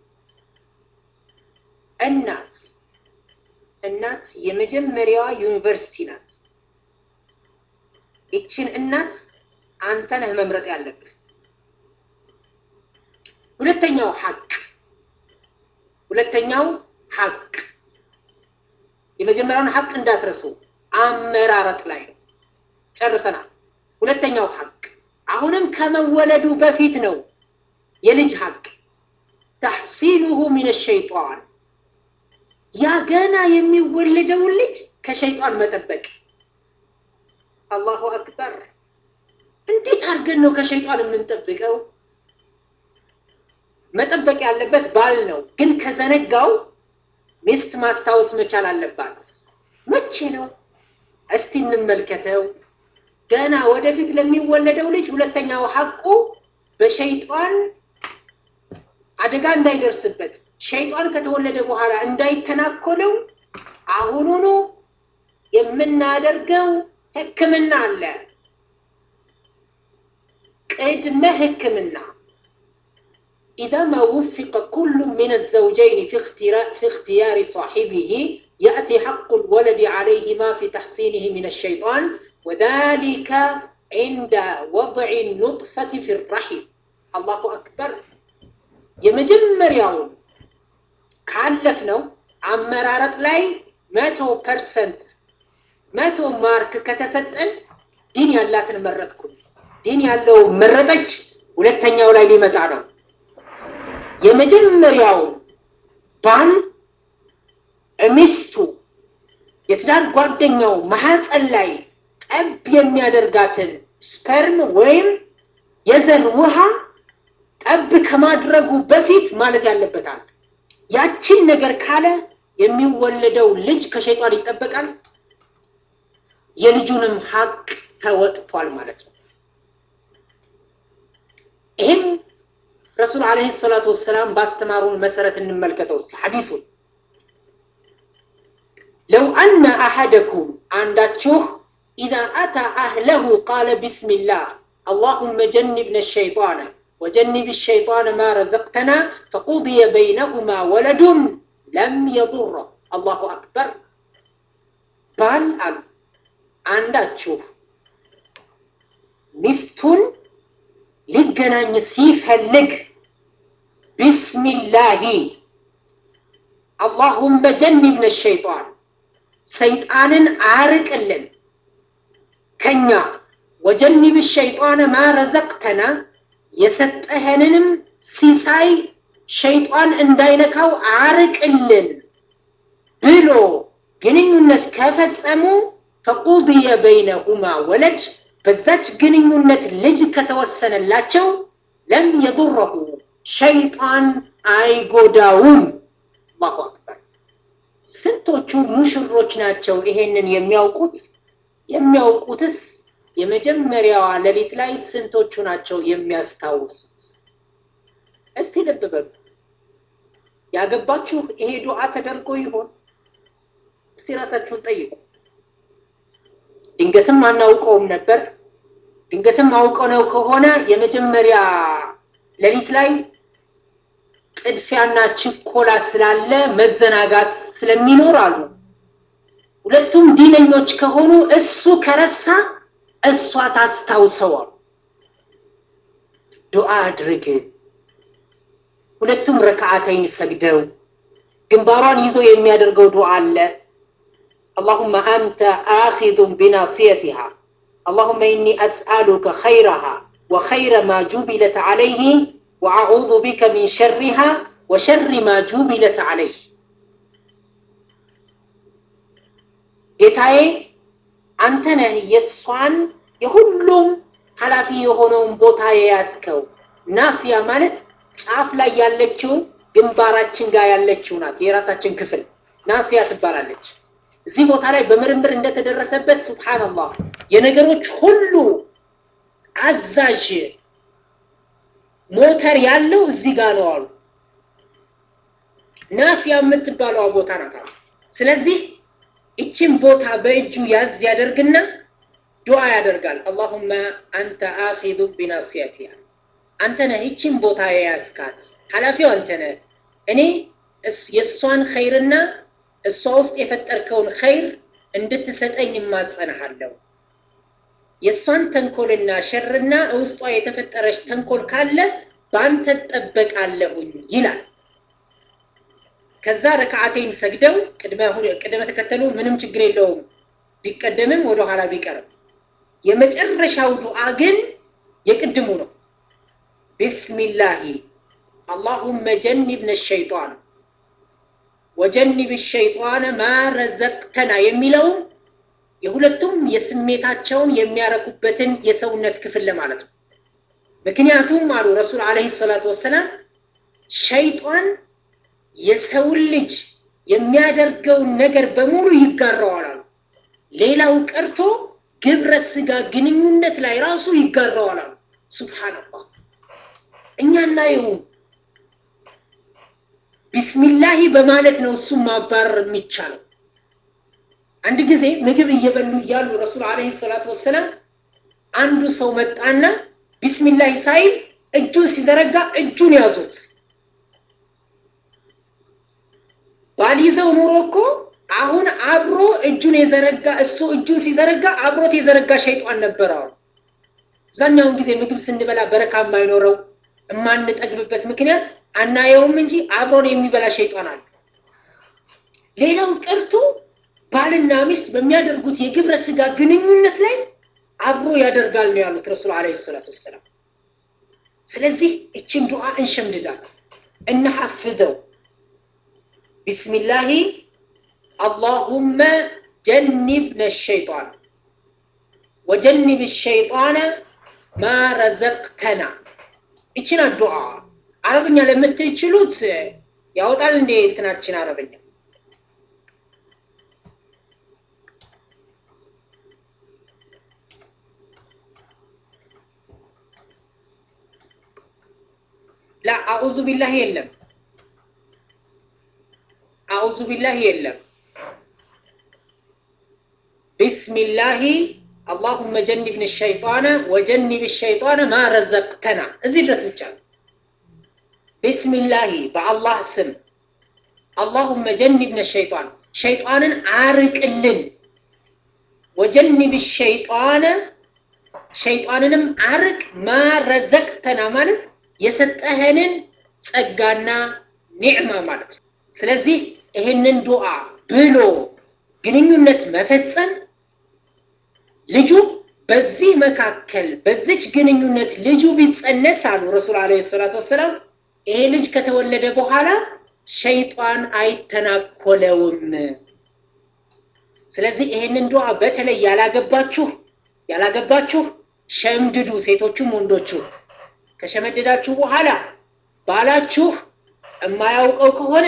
እናት እናት የመጀመሪያዋ ዩኒቨርሲቲ ናት። ይችን እናት አንተ ነህ መምረጥ ያለብህ። ሁለተኛው ሀቅ ሁለተኛው ሀቅ የመጀመሪያውን ሀቅ እንዳትረሱ፣ አመራረጥ ላይ ነው። ጨርሰናል። ሁለተኛው ሀቅ አሁንም ከመወለዱ በፊት ነው። የልጅ ሀቅ ተሕሲኑሁ ሚን ሸይጣን ያ ገና የሚወለደውን ልጅ ከሸይጣን መጠበቅ። አላሁ አክበር! እንዴት አድርገን ነው ከሸይጣን የምንጠብቀው? መጠበቅ ያለበት ባል ነው፣ ግን ከዘነጋው ሚስት ማስታወስ መቻል አለባት። መቼ ነው? እስቲ እንመልከተው። ገና ወደፊት ለሚወለደው ልጅ ሁለተኛው ሐቁ በሸይጣን አደጋ እንዳይደርስበት ሸይጣን ከተወለደ በኋላ እንዳይተናኮለው አሁኑኑ የምናደርገው ሕክምና አለ። ቅድመ ሕክምና ኢዛ ማ ውፊቀ ኩሉ ሚን አዘውጀይን ፊ እክትያሪ ሳሒቢሂ የእቲ ሐቁ ልወለድ ዓለይሂማ ፊ ተሕሲኒህ ሚን አሸይጣን ወዛሊከ ዒንደ ወضዕ ኑጥፈት ፊ ራሒም። አላሁ አክበር። የመጀመሪያውን ካለፍ ነው አመራረጥ ላይ መቶ ፐርሰንት መቶ ማርክ ከተሰጠን ዲን ያላትን መረጥኩ፣ ዲን ያለው መረጠች። ሁለተኛው ላይ ሊመጣ ነው። የመጀመሪያው ባል ሚስቱ የትዳር ጓደኛው ማህፀን ላይ ጠብ የሚያደርጋትን ስፐርም ወይም የዘር ውሃ ጠብ ከማድረጉ በፊት ማለት ያለበታል። ያችን ነገር ካለ የሚወለደው ልጅ ከሸይጣን ይጠበቃል። የልጁንም ሀቅ ተወጥቷል ማለት ነው። ይህም ረሱል ዓለይሂ ሰላቱ ወሰላም ባስተማሩን መሰረት እንመልከተው እስቲ ሐዲሱን ለው አነ አሐደኩም አንዳችሁ ኢዛ አታ አህለሁ ቃለ ቢስሚላህ አላሁመ ጀንብነ ሸይጣነ ወጀንብ ሸይጣነ ማ ረዘቅተና ፈቁድየ በይነሁማ ወለዱን ለም የዱረ አላሁ አክበር ባል አሉ አንዳችሁ ሚስቱን ሊገናኝ ሲፈልግ ቢስሚላሂ አላሁመ ጀንብነ ሸይጣን ሰይጣንን አርቅልን ከኛ ወጀንብ ሸይጣን ማ ረዘቅተና የሰጠኸንንም ሲሳይ ሸይጣን እንዳይነካው አርቅልን ብሎ ግንኙነት ከፈጸሙ ፈቁድየ በይነሁማ ወለድ በዛች ግንኙነት ልጅ ከተወሰነላቸው ለም የዱረሁ ሸይጣን አይጎዳውም። አላሁ አክበር። ስንቶቹ ሙሽሮች ናቸው ይሄንን የሚያውቁት? የሚያውቁትስ የመጀመሪያዋ ሌሊት ላይ ስንቶቹ ናቸው የሚያስታውሱት? እስቲ ልብ በሉ። ያገባችሁ ይሄ ዱዓ ተደርጎ ይሆን? እስቲ ራሳችሁን ጠይቁ። ድንገትም አናውቀውም ነበር። ድንገትም አውቀው ነው ከሆነ የመጀመሪያ ሌሊት ላይ ጥድፊያና ችኮላ ስላለ መዘናጋት ስለሚኖር አሉ። ሁለቱም ዲነኞች ከሆኑ እሱ ከረሳ እሷ ታስታውሰዋል። ዱዓ አድርግ። ሁለቱም ረክዓተይን ሰግደው ግንባሯን ይዞ የሚያደርገው ዱዓ አለ። اللهم أنت آخذ بناصيتها اللهم إني أسألك خيرها وخير ما جبلت عليه وأعوذ بك من شرها وشر ما جبلت عليه ጌታዬ አንተ ነህ የእሷን የሁሉም ኃላፊ የሆነውን ቦታ የያዝከው። ናስያ ማለት ጫፍ ላይ ያለችው ግንባራችን ጋር ያለችው ናት። የራሳችን ክፍል ናስያ ትባላለች። እዚህ ቦታ ላይ በምርምር እንደተደረሰበት ሱብሃንአላህ የነገሮች ሁሉ አዛዥ ሞተር ያለው እዚህ ጋር ነው አሉ። ናስያ የምትባለዋ ቦታ ናት አሉ። ስለዚህ እችን ቦታ በእጁ ያዝ ያደርግና ዱዓ ያደርጋል። አላሁመ አንተ አኺዙ ቢናስያቲሃ አንተ ነህ እችን ቦታ የያዝካት፣ ኃላፊው አንተ ነህ። እኔ የእሷን ኸይርና እሷ ውስጥ የፈጠርከውን ኸይር እንድትሰጠኝ እማጸንሃለሁ። የእሷን ተንኮልና ሸርና ውስጧ የተፈጠረች ተንኮል ካለ በአንተ እጠበቃለሁኝ ይላል። ከዛ ረክዓቴን ሰግደው ቅደመ ተከተሉ ምንም ችግር የለውም ቢቀደምም ወደኋላ ቢቀርም፣ የመጨረሻው ዱዓ ግን የቅድሙ ነው። ቢስሚላሂ አላሁመ ጀኒብነ ሸይጣን ወጀኒብ ሸይጣን ማ ረዘቅተና የሚለው የሁለቱም የስሜታቸውን የሚያረኩበትን የሰውነት ክፍል ለማለት ነው። ምክንያቱም አሉ ረሱል ዓለይሂ ሰላቱ ወሰላም ሸይጣን የሰውን ልጅ የሚያደርገውን ነገር በሙሉ ይጋራዋል አሉ። ሌላው ቀርቶ ግብረ ስጋ ግንኙነት ላይ ራሱ ይጋራዋል አሉ። ሱብሃነላህ እኛ እናየውም ቢስሚላሂ በማለት ነው እሱን ማባረር የሚቻለው። አንድ ጊዜ ምግብ እየበሉ እያሉ ረሱል ዓለይሂ ሰላቱ ወሰላም አንዱ ሰው መጣና ቢስሚላሂ ሳይል እጁን ሲዘረጋ እጁን ያዙት። ባልይዘው ኑሮ እኮ አሁን አብሮ እጁን የዘረጋ እሱ እጁን ሲዘረጋ አብሮት የዘረጋ ሸይጧን ነበረ አሉ። አብዛኛውን ጊዜ ምግብ ስንበላ በረካ የማይኖረው የማንጠግብበት ምክንያት አናየውም እንጂ አብሮን የሚበላ ሸይጣን አለ። ሌላው ቀርቶ ባልና ሚስት በሚያደርጉት የግብረ ስጋ ግንኙነት ላይ አብሮ ያደርጋል ነው ያሉት ረሱል ዓለይሂ ሰላቱ ወሰላም። ስለዚህ እችን ዱዓ እንሸምድዳት፣ እናሐፍዘው። ቢስሚላሂ አላሁመ ጀኒብነ ሸይጣን ወጀኒብ ሸይጣነ ማ ረዘቅተና። እችን ዱዓ አረብኛ ለምትችሉት ያወጣል እንዴ እንትናችን አረብኛ ላ አዑዙ ቢላህ የለም። አዑዙ ቢላህ የለም። ቢስሚላሂ አላሁመ ጀኒብን ሸይጣነ ወጀኒብ ሸይጣነ ማ ረዘቅተና እዚህ ድረስ ብቻ ነው። ቢስሚላሂ በአላህ ስም አላሁመ ጀኒብነ ሸይጣን ሸይጣንን አርቅልን፣ ወጀኒብ ሸይጣነ ሸይጣንንም አርቅ፣ ማ ረዘቅተና ማለት የሰጠህንን ጸጋና ኒዕማ ማለት ነው። ስለዚህ ይህንን ዱዓ ብሎ ግንኙነት መፈጸም ልጁ በዚህ መካከል በዚች ግንኙነት ልጁ ቢጸነስ አሉ ረሱል ዓለይሂ ሰላቱ ወሰላም ይሄ ልጅ ከተወለደ በኋላ ሸይጣን አይተናኮለውም። ስለዚህ ይሄንን ዱዓ በተለይ ያላገባችሁ ያላገባችሁ ሸምድዱ፣ ሴቶቹም ወንዶቹ። ከሸመደዳችሁ በኋላ ባላችሁ የማያውቀው ከሆነ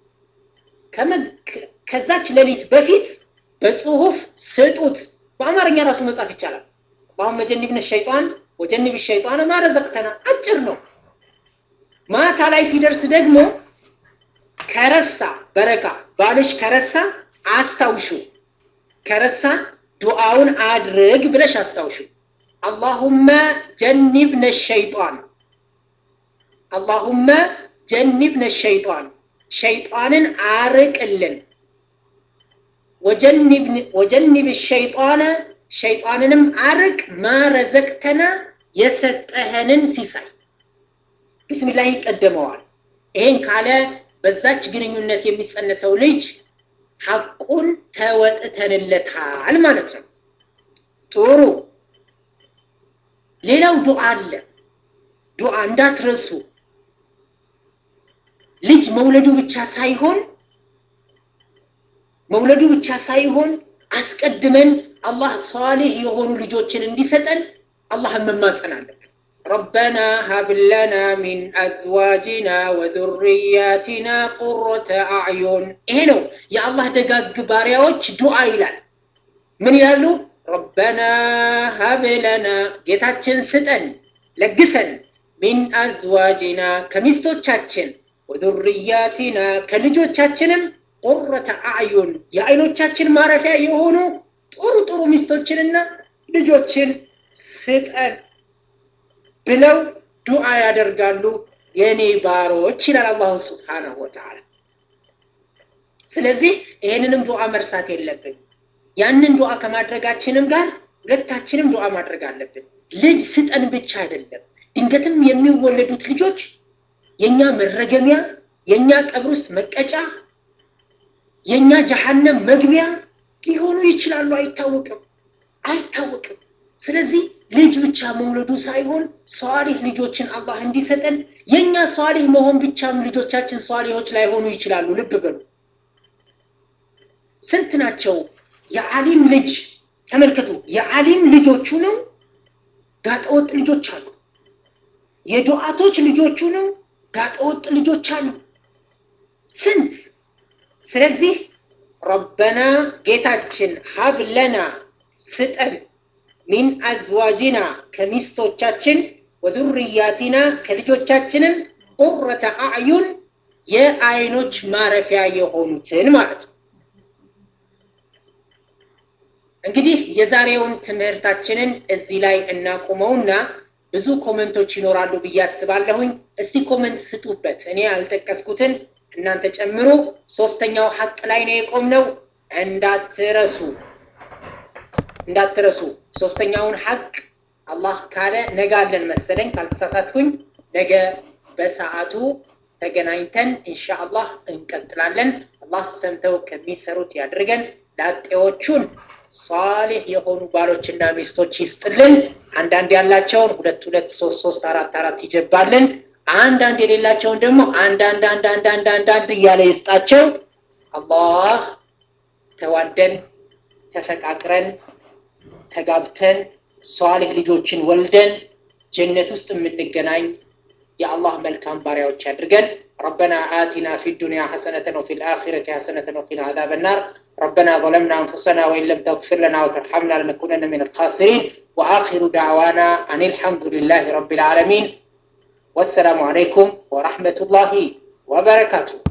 ከዛች ሌሊት በፊት በጽሁፍ ስጡት። በአማርኛ ራሱ መጻፍ ይቻላል። አላሁመ ጀኒብነ ሸይጣን ወጀኒብ ሸይጣን ማ ረዘቅተና። አጭር ነው። ማታ ላይ ሲደርስ ደግሞ ከረሳ በረካ ባልሽ ከረሳ አስታውሹ። ከረሳ ዱዓውን አድርግ ብለሽ አስታውሹ። አላሁመ ጀኒብነ ሸይጣን አላሁመ ጀኒብነ ሸይጣን ሸይጣንን አርቅልን። ወጀኒብ ሸይጣነ ሸይጣንንም አርቅ ማረዘቅተና የሰጠህንን ሲሳይ ቢስሚላህ ይቀደመዋል። ይሄን ካለ በዛች ግንኙነት የሚጸነሰው ልጅ ሐቁን ተወጥተንለታል ማለት ነው። ጥሩ። ሌላው ዱዓ አለ። ዱዓ እንዳትረሱ። ልጅ መውለዱ ብቻ ሳይሆን መውለዱ ብቻ ሳይሆን አስቀድመን አላህ ሷሊህ የሆኑ ልጆችን እንዲሰጠን አላህን መማጸን አለብን። ረበና ሀብ ለና ሚን አዝዋጅና ወዙርያቲና ቁረተ አዕዩን። ይሄ ነው የአላህ ደጋግ ባሪያዎች ዱዓ ይላል። ምን ይላሉ? ረበና ሀብ ለና ጌታችን ስጠን ለግሰን፣ ሚን አዝዋጅና ከሚስቶቻችን፣ ወዙርያቲና ከልጆቻችንም ቁረተ አዕዩን የአይኖቻችን ማረፊያ የሆኑ ጥሩ ጥሩ ሚስቶችንና ልጆችን ስጠን ብለው ዱዓ ያደርጋሉ የኔ ባሮች ይላል አላሁ ስብሓነሁ ወተዓላ። ስለዚህ ይሄንንም ዱዓ መርሳት የለብን። ያንን ዱዓ ከማድረጋችንም ጋር ሁለታችንም ዱዓ ማድረግ አለብን። ልጅ ስጠን ብቻ አይደለም። ድንገትም የሚወለዱት ልጆች የኛ መረገሚያ፣ የኛ ቀብር ውስጥ መቀጫ፣ የኛ ጀሃነም መግቢያ ሊሆኑ ይችላሉ። አይታወቅም አይታወቅም። ስለዚህ ልጅ ብቻ መውለዱ ሳይሆን ሷሊህ ልጆችን አላህ እንዲሰጠን የኛ ሷሊህ መሆን ብቻም ልጆቻችን ሷሊሆች ላይሆኑ ይችላሉ። ልብ በሉ። ስንት ናቸው የዓሊም ልጅ ተመልከቱ። የዓሊም ልጆቹ ነው ጋጠወጥ ልጆች አሉ። የዱዓቶች ልጆቹ ነው ጋጠወጥ ልጆች አሉ። ስንት ስለዚህ ረበና ጌታችን ሀብለና ስጠን ሚን አዝዋጅና ከሚስቶቻችን ወዙርያቲና ከልጆቻችንም ቁረተ አዕዩን የአይኖች ማረፊያ የሆኑትን ማለት ነው። እንግዲህ የዛሬውን ትምህርታችንን እዚህ ላይ እናቁመውና ብዙ ኮመንቶች ይኖራሉ ብዬ አስባለሁኝ። እስቲ ኮመንት ስጡበት። እኔ ያልጠቀስኩትን እናንተ ጨምሮ። ሶስተኛው ሐቅ ላይ ነው የቆምነው፣ እንዳትረሱ እንዳትረሱ። ሶስተኛውን ሐቅ አላህ ካለ ነገ አለን መሰለኝ ካልተሳሳትኩኝ፣ ነገ በሰዓቱ ተገናኝተን ኢንሻአላህ እንቀጥላለን። አላህ ሰምተው ከሚሰሩት ያድርገን። ላጤዎቹን ሷሊህ የሆኑ ባሎችና ሚስቶች ይስጥልን። አንዳንድ ያላቸውን ሁለት ሁለት ሶስት ሶስት አራት አራት ይጀባልን። አንዳንድ የሌላቸውን ደግሞ አንዳንድ አንዳንድ አንዳንድ አንዳንድ እያለ ይስጣቸው። አላህ ተዋደን ተፈቃቅረን ተጋብተን ሷሊህ ልጆችን ወልደን ጀነት ውስጥ የምንገናኝ የአላህ መልካም ባሪያዎች ያድርገን። ربنا آتنا في الدنيا حسنة وفي الآخرة حسنة وقنا عذاب النار ربنا ظلمنا أنفسنا وإن لم تغفر لنا وترحمنا لنكونن من الخاسرين وآخر دعوانا أن الحمد لله رب العالمين والسلام عليكم ورحمة الله وبركاته